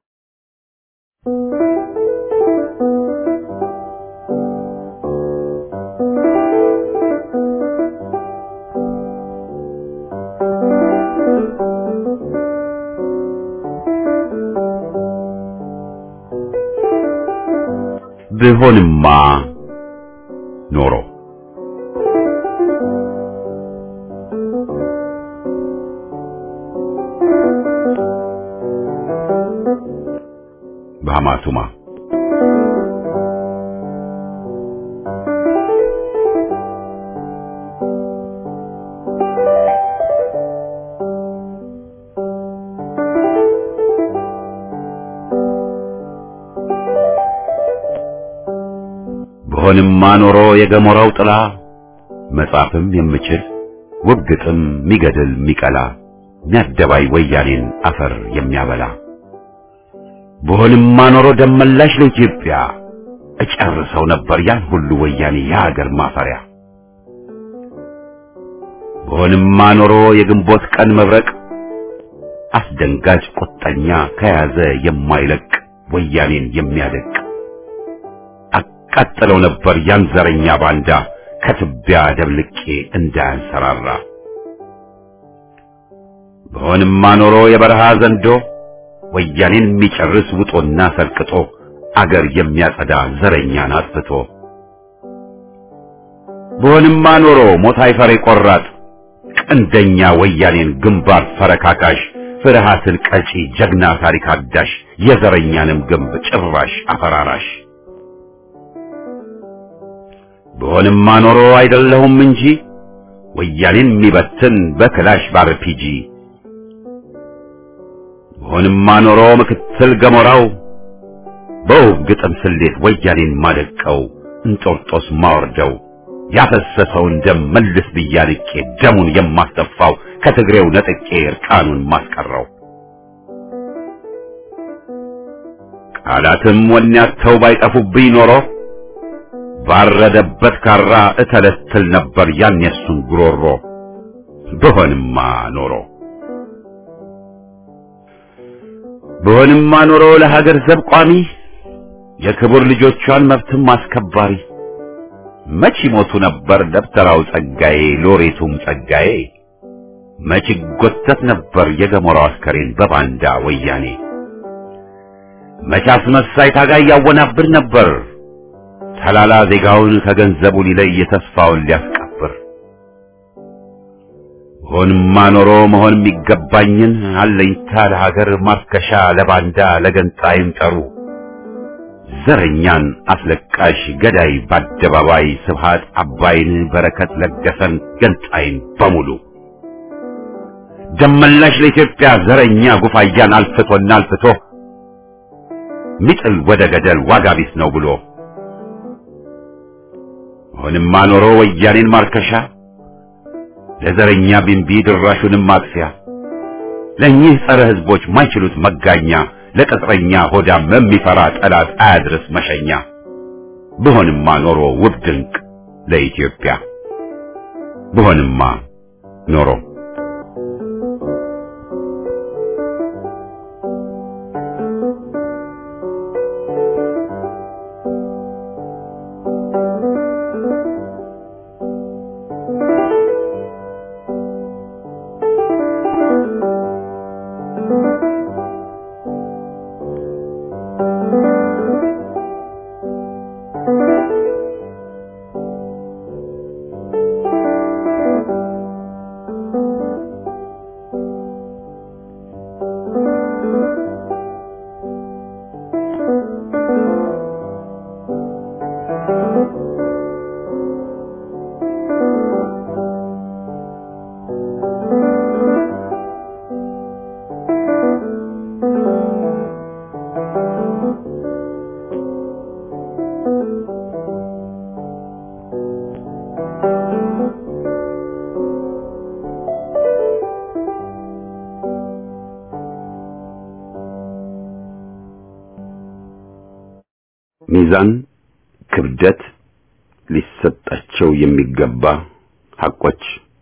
ብሆንማ ኖሮ በሐማቱማ ብሆንማ ኖሮ የገሞራው ጥላ መጻፍም የምችል ውብ ግጥም ሚገድል ሚቀላ ሚያደባይ ወያኔን አፈር የሚያበላ ብሆንማ ኖሮ ደመላሽ ለኢትዮጵያ እጨርሰው ነበር ያን ሁሉ ወያኔ የሀገር ማፈሪያ ብሆንማ ኖሮ የግንቦት ቀን መብረቅ አስደንጋጭ ቁጠኛ ከያዘ የማይለቅ ወያኔን የሚያደቅ አቃጥለው ነበር ያን ዘረኛ ባንዳ ከትቢያ ደብልቄ እንዳያንሰራራ በሆንማ ኖሮ የበረሃ ዘንዶ ወያኔን የሚጨርስ ውጦና ሰልቅጦ አገር የሚያጸዳ ዘረኛን አጥፍቶ በሆንማ ኖሮ ሞት አይፈሬ ቆራጥ ቀንደኛ ወያኔን ግንባር ፈረካካሽ ፍርሃትን ቀጪ ጀግና ታሪክ አዳሽ የዘረኛንም ግንብ ጭራሽ አፈራራሽ በሆንማ ኖሮ አይደለሁም እንጂ ወያኔን የሚበትን በክላሽ ባርፒጂ በሆንማ ኖሮ ምክትል ገሞራው በውብ ግጥም ስሌት ወያኔን ማደቀው እንጦርጦስ ማወርደው ያፈሰሰውን ደም መልስ ብያንቄ ደሙን የማስጠፋው ከትግሬው ነጥቄ እርቃኑን ማስቀረው ቃላትም ወኔያተው ባይጠፉብኝ ኖሮ ባረደበት ካራ እተለትል ነበር ያን የሱን ጉሮሮ ብሆንማ ኖሮ ብሆንማ ኖሮ ለሀገር ዘብ ቋሚ የክቡር ልጆቿን መብትም አስከባሪ መች ሞቱ ነበር ደብተራው ጸጋዬ ሎሬቱም ጸጋዬ መች ጎተት ነበር የገሞራው አስከሬን በባንዳ ወያኔ መች አስመሳይ ታጋይ ያወናብር ነበር ተላላ ዜጋውን ከገንዘቡ ሊለይ ተስፋውን ሊያስቀብር ሆንማ ኖሮ መሆን የሚገባኝን አለኝታ ለሀገር ማርከሻ ለባንዳ ለገንጣይም ጠሩ ዘረኛን አስለቃሽ ገዳይ በአደባባይ ስብሃት አባይን በረከት ለገሰን ገንጣይን በሙሉ ደመላሽ ለኢትዮጵያ ዘረኛ ጉፋያን አልፍቶና አልፍቶ ሚጥል ወደ ገደል ዋጋ ቢስ ነው ብሎ ሆንማ ኖሮ ወያኔን ማርከሻ ለዘረኛ ቢንቢ ድራሹንም ማጥፊያ ለእኚህ ጸረ ሕዝቦች ማይችሉት መጋኛ ለቅጥረኛ ሆዳም የሚፈራ ጠላት አያድርስ መሸኛ ብሆንማ ኖሮ ውብ ድንቅ ለኢትዮጵያ ብሆንማ ኖሮ ሚዛን ክብደት ሊሰጣቸው የሚገባ ሐቆች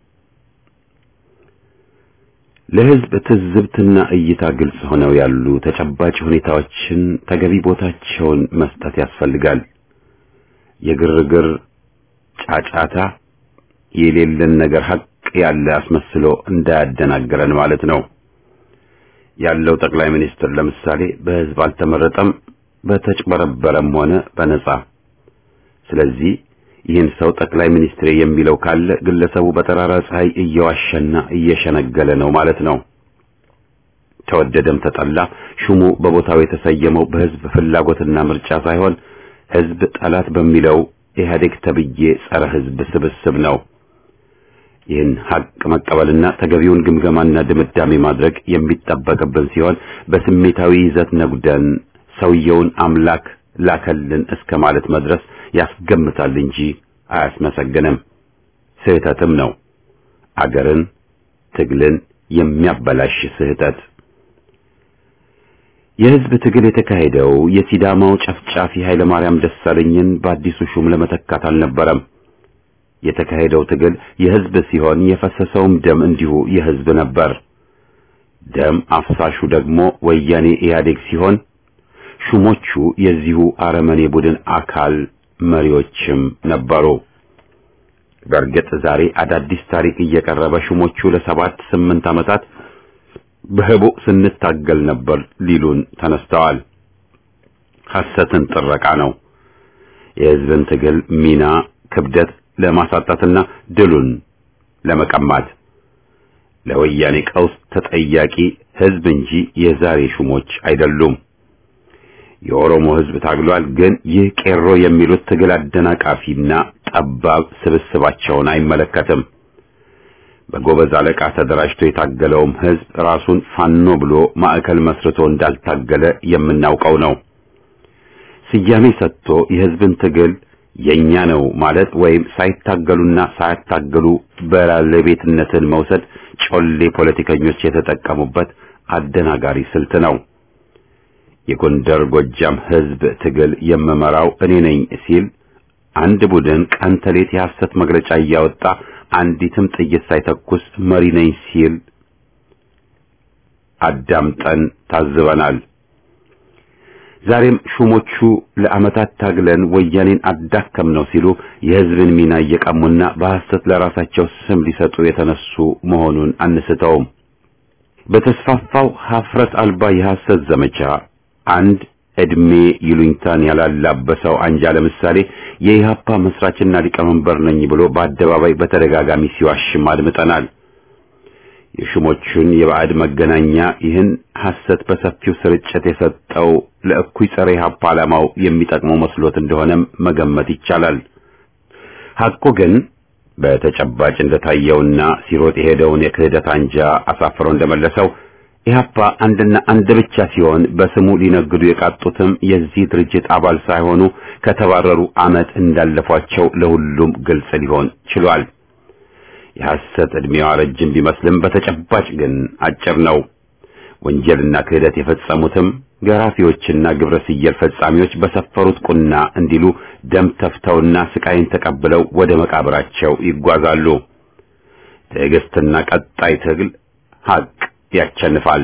ለሕዝብ ትዝብትና እይታ ግልጽ ሆነው ያሉ ተጨባጭ ሁኔታዎችን ተገቢ ቦታቸውን መስጠት ያስፈልጋል። የግርግር ጫጫታ የሌለን ነገር ሐቅ ያለ አስመስሎ እንዳያደናግረን ማለት ነው። ያለው ጠቅላይ ሚኒስትር ለምሳሌ በሕዝብ አልተመረጠም፣ በተጭበረበረም ሆነ በነጻ። ስለዚህ ይህን ሰው ጠቅላይ ሚኒስትር የሚለው ካለ ግለሰቡ በጠራራ ፀሐይ እየዋሸና እየሸነገለ ነው ማለት ነው። ተወደደም ተጠላ ሹሙ በቦታው የተሰየመው በሕዝብ ፍላጎትና ምርጫ ሳይሆን ሕዝብ ጠላት በሚለው ኢህአዴግ ተብዬ ጸረ ሕዝብ ስብስብ ነው። ይህን ሀቅ መቀበልና ተገቢውን ግምገማና ድምዳሜ ማድረግ የሚጠበቅብን ሲሆን በስሜታዊ ይዘት ነጉደን ሰውየውን አምላክ ላከልን እስከ ማለት መድረስ ያስገምታል እንጂ አያስመሰግንም። ስህተትም ነው። አገርን፣ ትግልን የሚያበላሽ ስህተት። የህዝብ ትግል የተካሄደው የሲዳማው ጨፍጫፊ ኃይለ ማርያም ደሳለኝን በአዲሱ ሹም ለመተካት አልነበረም። የተካሄደው ትግል የህዝብ ሲሆን የፈሰሰውም ደም እንዲሁ የህዝብ ነበር። ደም አፍሳሹ ደግሞ ወያኔ ኢህአዴግ ሲሆን ሹሞቹ የዚሁ አረመኔ ቡድን አካል መሪዎችም ነበሩ። በእርግጥ ዛሬ አዳዲስ ታሪክ እየቀረበ ሹሞቹ ለሰባት ስምንት ዓመታት በህቡዕ ስንታገል ነበር ሊሉን ተነስተዋል። ሐሰትን ጥረቃ ነው። የህዝብን ትግል ሚና ክብደት ለማሳጣትና ድሉን ለመቀማት ለወያኔ ቀውስ ተጠያቂ ህዝብ እንጂ የዛሬ ሹሞች አይደሉም። የኦሮሞ ህዝብ ታግሏል። ግን ይህ ቄሮ የሚሉት ትግል አደናቃፊና ጠባብ ስብስባቸውን አይመለከትም። በጎበዝ አለቃ ተደራጅቶ የታገለውም ህዝብ ራሱን ፋኖ ብሎ ማዕከል መስርቶ እንዳልታገለ የምናውቀው ነው። ስያሜ ሰጥቶ የህዝብን ትግል የኛ ነው ማለት ወይም ሳይታገሉና ሳያታገሉ ባለቤትነትን መውሰድ ጮሌ ፖለቲከኞች የተጠቀሙበት አደናጋሪ ስልት ነው። የጎንደር ጎጃም ህዝብ ትግል የምመራው እኔ ነኝ ሲል አንድ ቡድን ቀን ተሌት የሐሰት መግለጫ እያወጣ አንዲትም ጥይት ሳይተኩስ መሪ ነኝ ሲል አዳምጠን ታዝበናል። ዛሬም ሹሞቹ ለዓመታት ታግለን ወያኔን አዳከም ነው ሲሉ የሕዝብን ሚና እየቀሙና በሐሰት ለራሳቸው ስም ሊሰጡ የተነሱ መሆኑን አንስተውም። በተስፋፋው ሀፍረት አልባ የሐሰት ዘመቻ አንድ ዕድሜ ይሉኝታን ያላላበሰው አንጃ ለምሳሌ የኢህአፓ መስራችና ሊቀመንበር ነኝ ብሎ በአደባባይ በተደጋጋሚ ሲዋሽም አድምጠናል። የሹሞቹን የባዕድ መገናኛ ይህን ሐሰት በሰፊው ስርጭት የሰጠው ለእኩይ ጸረ ኢህአፓ ዓላማው የሚጠቅመው መስሎት እንደሆነም መገመት ይቻላል። ሐቁ ግን በተጨባጭ እንደታየውና ሲሮጥ የሄደውን የክህደት አንጃ አሳፍሮ እንደመለሰው ኢህአፓ አንድና አንድ ብቻ ሲሆን በስሙ ሊነግዱ የቃጡትም የዚህ ድርጅት አባል ሳይሆኑ ከተባረሩ ዓመት እንዳለፏቸው ለሁሉም ግልጽ ሊሆን ችሏል። የሐሰት ዕድሜዋ ረጅም ቢመስልም በተጨባጭ ግን አጭር ነው። ወንጀልና ክህደት የፈጸሙትም ገራፊዎችና ግብረ ስየል ፈጻሚዎች በሰፈሩት ቁና እንዲሉ ደም ተፍተውና ስቃይን ተቀብለው ወደ መቃብራቸው ይጓዛሉ። ትዕግስትና ቀጣይ ትግል ሐቅ ያቸንፋል።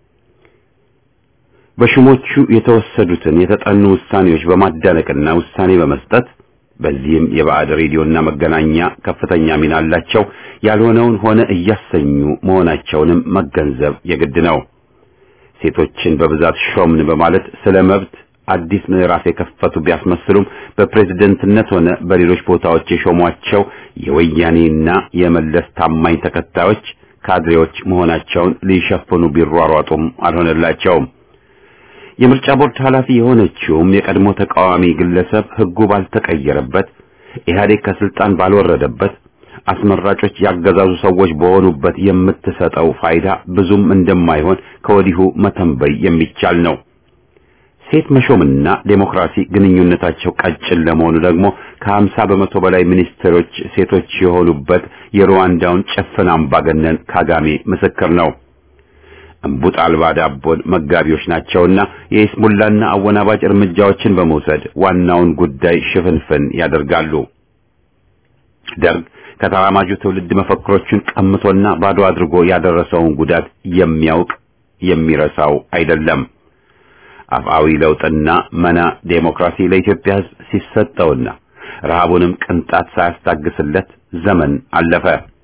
በሹሞቹ የተወሰዱትን የተጠኑ ውሳኔዎች በማዳነቅና ውሳኔ በመስጠት በዚህም የባዕድ ሬዲዮና መገናኛ ከፍተኛ ሚና አላቸው። ያልሆነውን ሆነ እያሰኙ መሆናቸውንም መገንዘብ የግድ ነው። ሴቶችን በብዛት ሾምን በማለት ስለ መብት አዲስ ምዕራፍ የከፈቱ ቢያስመስሉም በፕሬዝደንትነት ሆነ በሌሎች ቦታዎች የሾሟቸው የወያኔና የመለስ ታማኝ ተከታዮች ካድሬዎች መሆናቸውን ሊሸፍኑ ቢሯሯጡም አልሆነላቸውም። የምርጫ ቦርድ ኃላፊ የሆነችውም የቀድሞ ተቃዋሚ ግለሰብ ሕጉ ባልተቀየረበት ኢህአዴግ ከስልጣን ባልወረደበት አስመራጮች ያገዛዙ ሰዎች በሆኑበት የምትሰጠው ፋይዳ ብዙም እንደማይሆን ከወዲሁ መተንበይ የሚቻል ነው። ሴት መሾምና ዴሞክራሲ ግንኙነታቸው ቀጭን ለመሆኑ ደግሞ ከሀምሳ በመቶ በላይ ሚኒስትሮች ሴቶች የሆኑበት የሩዋንዳውን ጭፍን አምባገነን ካጋሜ ምስክር ነው። እምቡጥ አልባ ዳቦን መጋቢዎች ናቸውና የኢስሙላና አወናባጭ እርምጃዎችን በመውሰድ ዋናውን ጉዳይ ሽፍንፍን ያደርጋሉ። ደርግ ከተራማጁ ትውልድ መፈክሮቹን ቀምቶና ባዶ አድርጎ ያደረሰውን ጉዳት የሚያውቅ የሚረሳው አይደለም። አፍአዊ ለውጥና መና ዴሞክራሲ ለኢትዮጵያ ሕዝብ ሲሰጠውና ረሃቡንም ቅንጣት ሳያስታግስለት ዘመን አለፈ።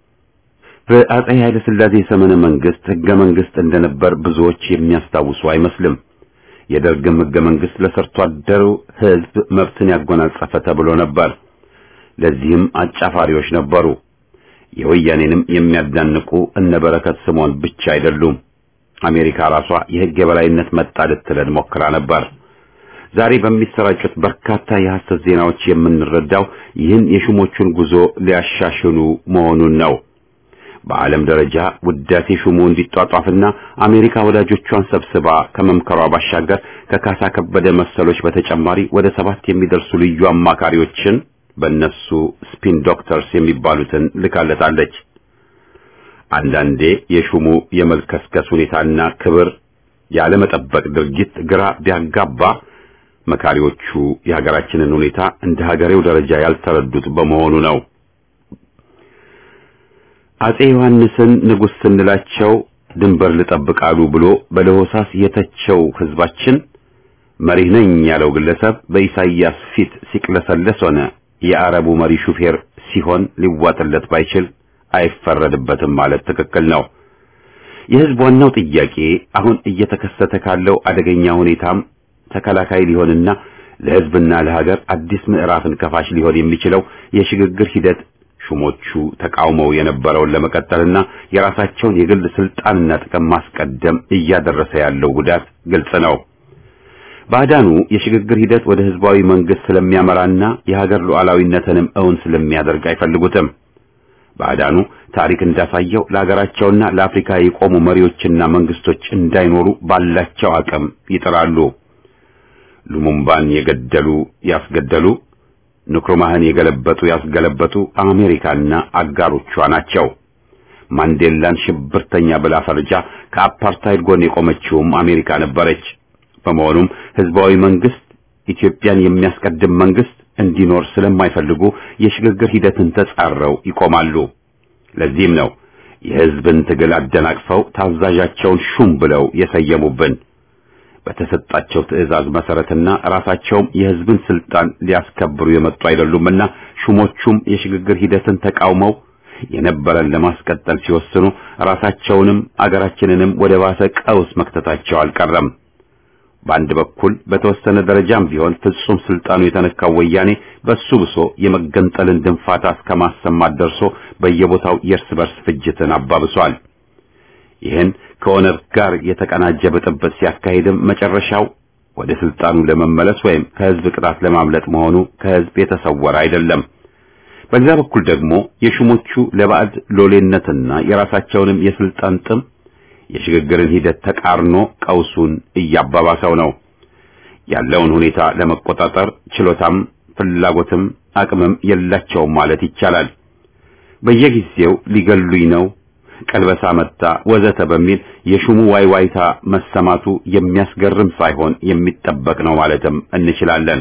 በአጼ ኃይለ ሥላሴ ዘመነ መንግስት ሕገ መንግስት እንደነበር ብዙዎች የሚያስታውሱ አይመስልም። የደርግም ሕገ መንግስት ለሰርቶ አደሩ ሕዝብ መብትን ያጎናጸፈ ተብሎ ነበር። ለዚህም አጫፋሪዎች ነበሩ። የወያኔንም የሚያዳንቁ እነ በረከት ስምዖን ብቻ አይደሉም። አሜሪካ ራሷ የሕግ የበላይነት መጣ ልትለን ሞክራ ነበር። ዛሬ በሚሰራጩት በርካታ የሐሰት ዜናዎች የምንረዳው ይህን የሹሞቹን ጉዞ ሊያሻሽሉ መሆኑን ነው። በዓለም ደረጃ ውዳሴ ሹሙ እንዲጧጧፍና አሜሪካ ወዳጆቿን ሰብስባ ከመምከሯ ባሻገር ከካሳ ከበደ መሰሎች በተጨማሪ ወደ ሰባት የሚደርሱ ልዩ አማካሪዎችን በእነሱ ስፒን ዶክተርስ የሚባሉትን ልካለታለች። አንዳንዴ የሹሙ የመልከስከስ ሁኔታና ክብር ያለመጠበቅ ድርጊት ግራ ቢያጋባ መካሪዎቹ የሀገራችንን ሁኔታ እንደ ሀገሬው ደረጃ ያልተረዱት በመሆኑ ነው። አጼ ዮሐንስን ንጉሥ ስንላቸው ድንበር ልጠብቃሉ ብሎ በለሆሳስ የተቸው ሕዝባችን መሪህ ነኝ ያለው ግለሰብ በኢሳይያስ ፊት ሲቅለሰለስ ሆነ የአረቡ መሪ ሹፌር ሲሆን ሊዋጥለት ባይችል አይፈረድበትም ማለት ትክክል ነው። የሕዝብ ዋናው ጥያቄ አሁን እየተከሰተ ካለው አደገኛ ሁኔታም ተከላካይ ሊሆንና ለሕዝብና ለሀገር አዲስ ምዕራፍን ከፋሽ ሊሆን የሚችለው የሽግግር ሂደት ሹሞቹ ተቃውመው የነበረውን ለመቀጠልና የራሳቸውን የግል ስልጣንና ጥቅም ማስቀደም እያደረሰ ያለው ጉዳት ግልጽ ነው። ባዕዳኑ የሽግግር ሂደት ወደ ህዝባዊ መንግስት ስለሚያመራና የሀገር ሉዓላዊነትንም እውን ስለሚያደርግ አይፈልጉትም። ባዕዳኑ ታሪክ እንዳሳየው ለሀገራቸውና ለአፍሪካ የቆሙ መሪዎችና መንግስቶች እንዳይኖሩ ባላቸው አቅም ይጥራሉ። ሉሙምባን የገደሉ ያስገደሉ፣ ንክሩማህን የገለበጡ ያስገለበጡ አሜሪካና አጋሮቿ ናቸው። ማንዴላን ሽብርተኛ ብላ ፈርጃ ከአፓርታይድ ጎን የቆመችውም አሜሪካ ነበረች። በመሆኑም ህዝባዊ መንግስት፣ ኢትዮጵያን የሚያስቀድም መንግስት፣ እንዲኖር ስለማይፈልጉ የሽግግር ሂደትን ተጻረው ይቆማሉ። ለዚህም ነው የሕዝብን ትግል አደናቅፈው ታዛዣቸውን ሹም ብለው የሰየሙብን። በተሰጣቸው ትዕዛዝ መሰረትና ራሳቸውም የሕዝብን ስልጣን ሊያስከብሩ የመጡ አይደሉምና ሹሞቹም የሽግግር ሂደትን ተቃውመው የነበረን ለማስቀጠል ሲወስኑ ራሳቸውንም አገራችንንም ወደ ባሰ ቀውስ መክተታቸው አልቀረም። በአንድ በኩል በተወሰነ ደረጃም ቢሆን ፍጹም ስልጣኑ የተነካው ወያኔ በሱ ብሶ የመገንጠልን ድንፋታ እስከማሰማት ደርሶ በየቦታው የእርስ በርስ ፍጅትን አባብሷል። ይህን ከኦነግ ጋር የተቀናጀ ብጥብጥ ሲያካሂድም መጨረሻው ወደ ስልጣኑ ለመመለስ ወይም ከህዝብ ቅጣት ለማምለጥ መሆኑ ከህዝብ የተሰወረ አይደለም። በሌላ በኩል ደግሞ የሹሞቹ ለባዕድ ሎሌነትና የራሳቸውንም የስልጣን ጥም የሽግግርን ሂደት ተቃርኖ ቀውሱን እያባባሰው ነው። ያለውን ሁኔታ ለመቆጣጠር ችሎታም ፍላጎትም አቅምም የላቸውም ማለት ይቻላል። በየጊዜው ሊገሉኝ ነው፣ ቀልበሳ መጣ፣ ወዘተ በሚል የሹሙ ዋይዋይታ መሰማቱ የሚያስገርም ሳይሆን የሚጠበቅ ነው ማለትም እንችላለን።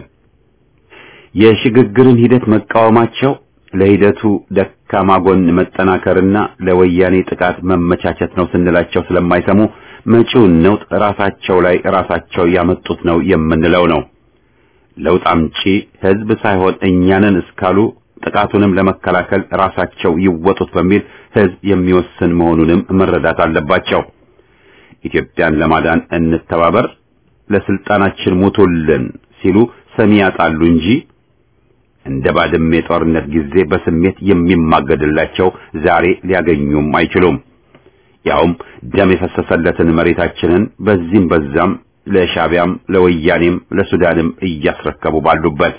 የሽግግርን ሂደት መቃወማቸው ለሂደቱ ደካማ ጎን መጠናከርና ለወያኔ ጥቃት መመቻቸት ነው ስንላቸው ስለማይሰሙ መጪውን ነውጥ ራሳቸው ላይ ራሳቸው ያመጡት ነው የምንለው ነው። ለውጥ አምጪ ህዝብ ሳይሆን እኛንን እስካሉ ጥቃቱንም ለመከላከል ራሳቸው ይወጡት በሚል ህዝብ የሚወስን መሆኑንም መረዳት አለባቸው። ኢትዮጵያን ለማዳን እንተባበር፣ ለስልጣናችን ሙቱልን ሲሉ ሰሚ ያጣሉ እንጂ እንደ ባድመ የጦርነት ጊዜ በስሜት የሚማገድላቸው ዛሬ ሊያገኙም አይችሉም። ያውም ደም የፈሰሰለትን መሬታችንን በዚህም በዛም ለሻቢያም ለወያኔም ለሱዳንም እያስረከቡ ባሉበት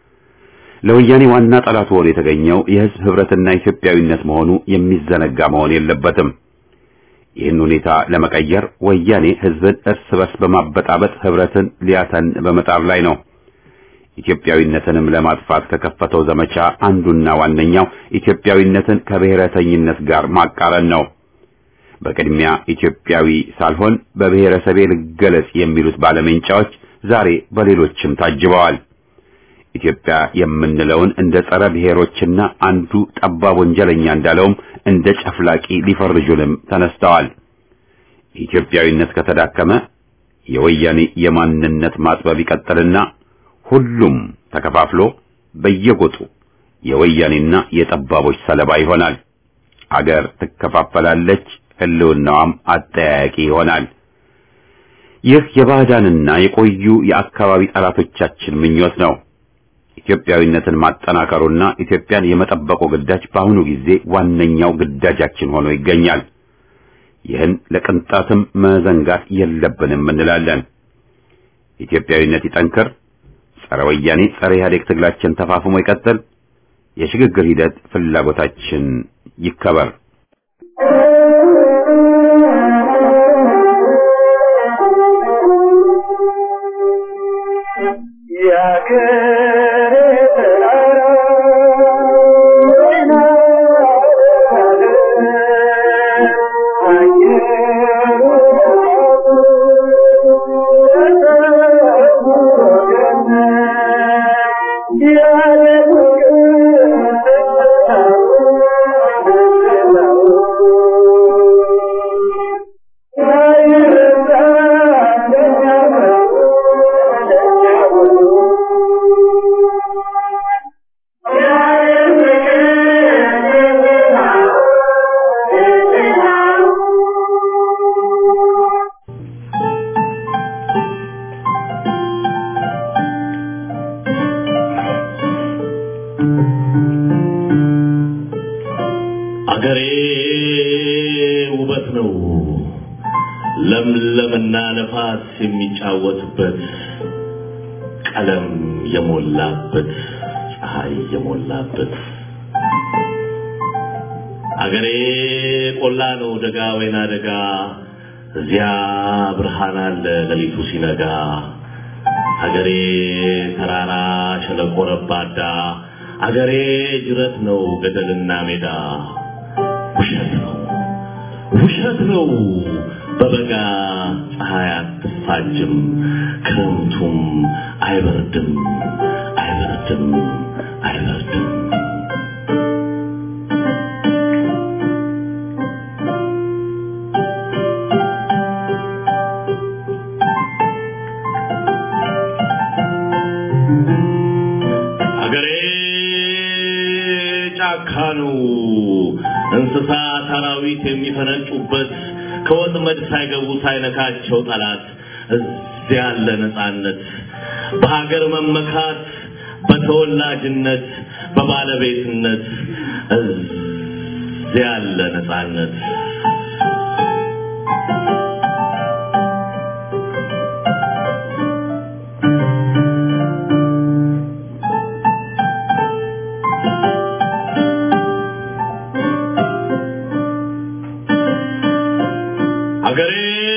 ለወያኔ ዋና ጠላት ሆኖ የተገኘው የህዝብ ህብረትና ኢትዮጵያዊነት መሆኑ የሚዘነጋ መሆን የለበትም። ይህን ሁኔታ ለመቀየር ወያኔ ህዝብን እርስ በርስ በማበጣበጥ ህብረትን ሊያተን በመጣር ላይ ነው። ኢትዮጵያዊነትንም ለማጥፋት ከከፈተው ዘመቻ አንዱና ዋነኛው ኢትዮጵያዊነትን ከብሔረተኝነት ጋር ማቃረን ነው። በቅድሚያ ኢትዮጵያዊ ሳልሆን በብሔረሰቤ ልገለጽ የሚሉት ባለሜንጫዎች ዛሬ በሌሎችም ታጅበዋል። ኢትዮጵያ የምንለውን እንደ ጸረ ብሔሮችና አንዱ ጠባብ ወንጀለኛ እንዳለውም እንደ ጨፍላቂ ሊፈርጁንም ተነስተዋል። ኢትዮጵያዊነት ከተዳከመ የወያኔ የማንነት ማጥበብ ይቀጥልና ሁሉም ተከፋፍሎ በየጎጡ የወያኔና የጠባቦች ሰለባ ይሆናል። አገር ትከፋፈላለች፣ ህልውናዋም አጠያያቂ ይሆናል። ይህ የባዕዳንና የቆዩ የአካባቢ ጠላቶቻችን ምኞት ነው። ኢትዮጵያዊነትን ማጠናከሩና ኢትዮጵያን የመጠበቁ ግዳጅ በአሁኑ ጊዜ ዋነኛው ግዳጃችን ሆኖ ይገኛል። ይህን ለቅንጣትም መዘንጋት የለብንም እንላለን። ኢትዮጵያዊነት ይጠንክር፣ ጸረ ወያኔ ጸረ ኢህአዴግ ትግላችን ተፋፍሞ ይቀጥል፣ የሽግግር ሂደት ፍላጎታችን ይከበር። አገሬ ውበት ነው ለምለምና ነፋስ የሚጫወትበት ቀለም የሞላበት ፀሐይ የሞላበት አገሬ ቆላ ነው ደጋ ወይና ደጋ እዚያ ብርሃን አለ ሌሊቱ ሲነጋ አገሬ ተራራ ሸለቆ ረባዳ አገሬ ጅረት ነው ገደልና ሜዳ ውሸት ነው ውሸት ነው በበጋ ፀሐይ አትፋጅም ክረምቱም አይበርድም አይበርድም አልበርድም አልበርድም አገሬ ጫካ ነው እንስሳ ሰራዊት የሚፈነጩበት ከወጥመድ ሳይገቡ ሳይነካቸው ጠላት እዚያ ያለ ነፃነት በሀገር መመካት በተወላጅነት በባለቤትነት እዚያ ያለ ነፃነት አገሬ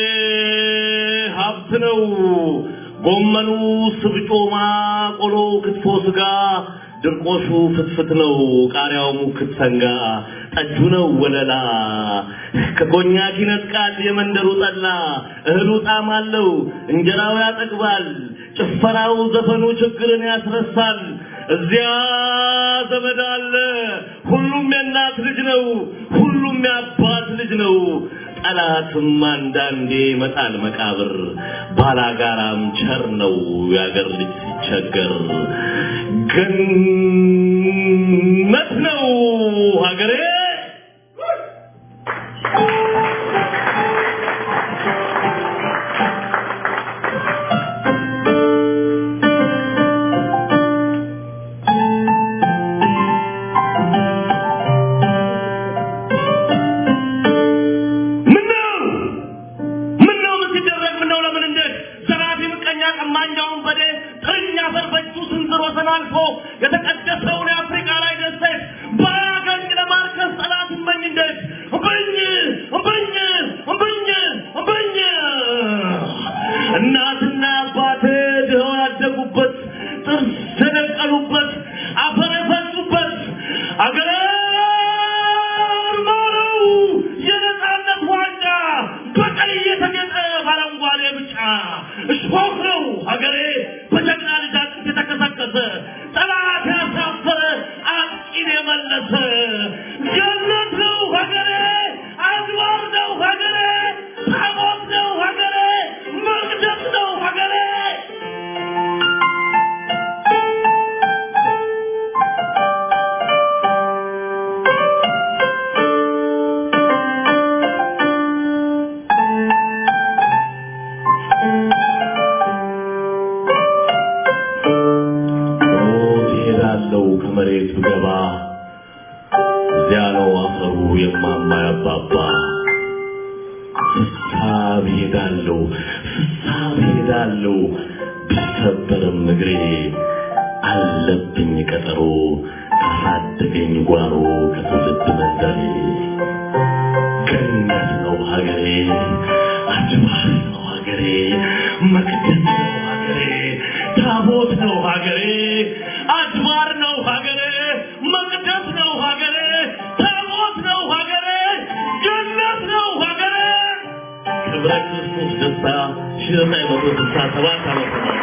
ሀብት ነው። ጎመኑ፣ ስብጮማ፣ ቆሎ፣ ክትፎ፣ ስጋ፣ ድርቆሹ ፍትፍት ነው። ቃሪያው ሙክት ሰንጋ፣ ጠጁ ነው ወለላ። ከኮኛክ ይነጥቃል የመንደሩ ጠላ። እህሉ ጣዕም አለው፣ እንጀራው ያጠግባል። ጭፈራው፣ ዘፈኑ ችግርን ያስረሳል። እዚያ ዘመድ አለ። ሁሉም የእናት ልጅ ነው። ሁሉም የአባት ልጅ ነው። ጠላትም አንዳንዴ መጣል መቃብር ባላጋራም ቸር ነው የአገር ልጅ ሲቸገር ገነት ነው ሀገሬ ምነው ምነው ምን ሲደረግ ምነው ለምን እንዴት ዘራፊ ምቀኛ ቀማኛውን በዴ ጥርኛ አፈር በእጁ ስንዝር ወሰን አልፎ የተቀደሰውን የአፍሪካ ላይ ደሴት ባያገኝ ለማርከስ ጠላት እመኝ እንዴት እምብኝ እምብኝ እምብኝ እምብኝ እናትና አባቴ ድኸው ያደጉበት ጥርስ የደቀሉበት አፈር የፈሱበት አገሬ ማረው የነፃነት ዋንጫ በቀይ የተጌጠ ባረንጓዴ ብጫ እሾህ ነው ሀገሬ በጀግና ልጅ አጥንት የተከሰከሰ ጠላት ያሳፈረ አጥቂን የመለሰ ገነት ነው ሀገሬ አድባር ነው ሀገሬ ታቦት ነው ሀገሬ መቅደስ ነው ሀገሬ ሞት እሄዳለሁ ከመሬት ብገባ እዚያ ነው አፈሩ የማማ ያባባ ፍሳብ እሄዳለሁ ፍሳብ እሄዳለሁ ቢሰበርም እግሬ አለብኝ ቀጠሮ ካሳደገኝ ጓሮ ከትውልድ መንደሬ ገነት ነው ሀገሬ አድባር ነው ሀገሬ መቅደስ ነው ሀገሬ ታቦት ነው ሀገሬ አድባር ነው ሀገሬ መቅደስ ነው ሀገሬ ታቦት ነው ሀገሬ ገነት ነው ሀገሬ ክብረ ክርስቶስ ደስታ ሺህ ዘጠኝ መቶ ስልሳ ሰባት ዓመተ ምህረት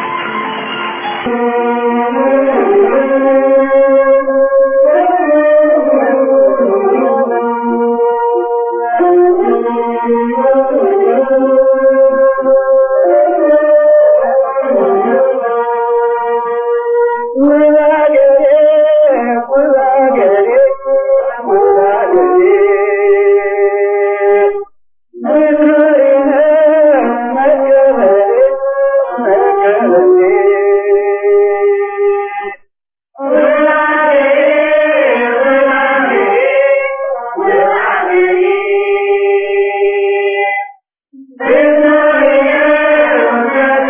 Yeah.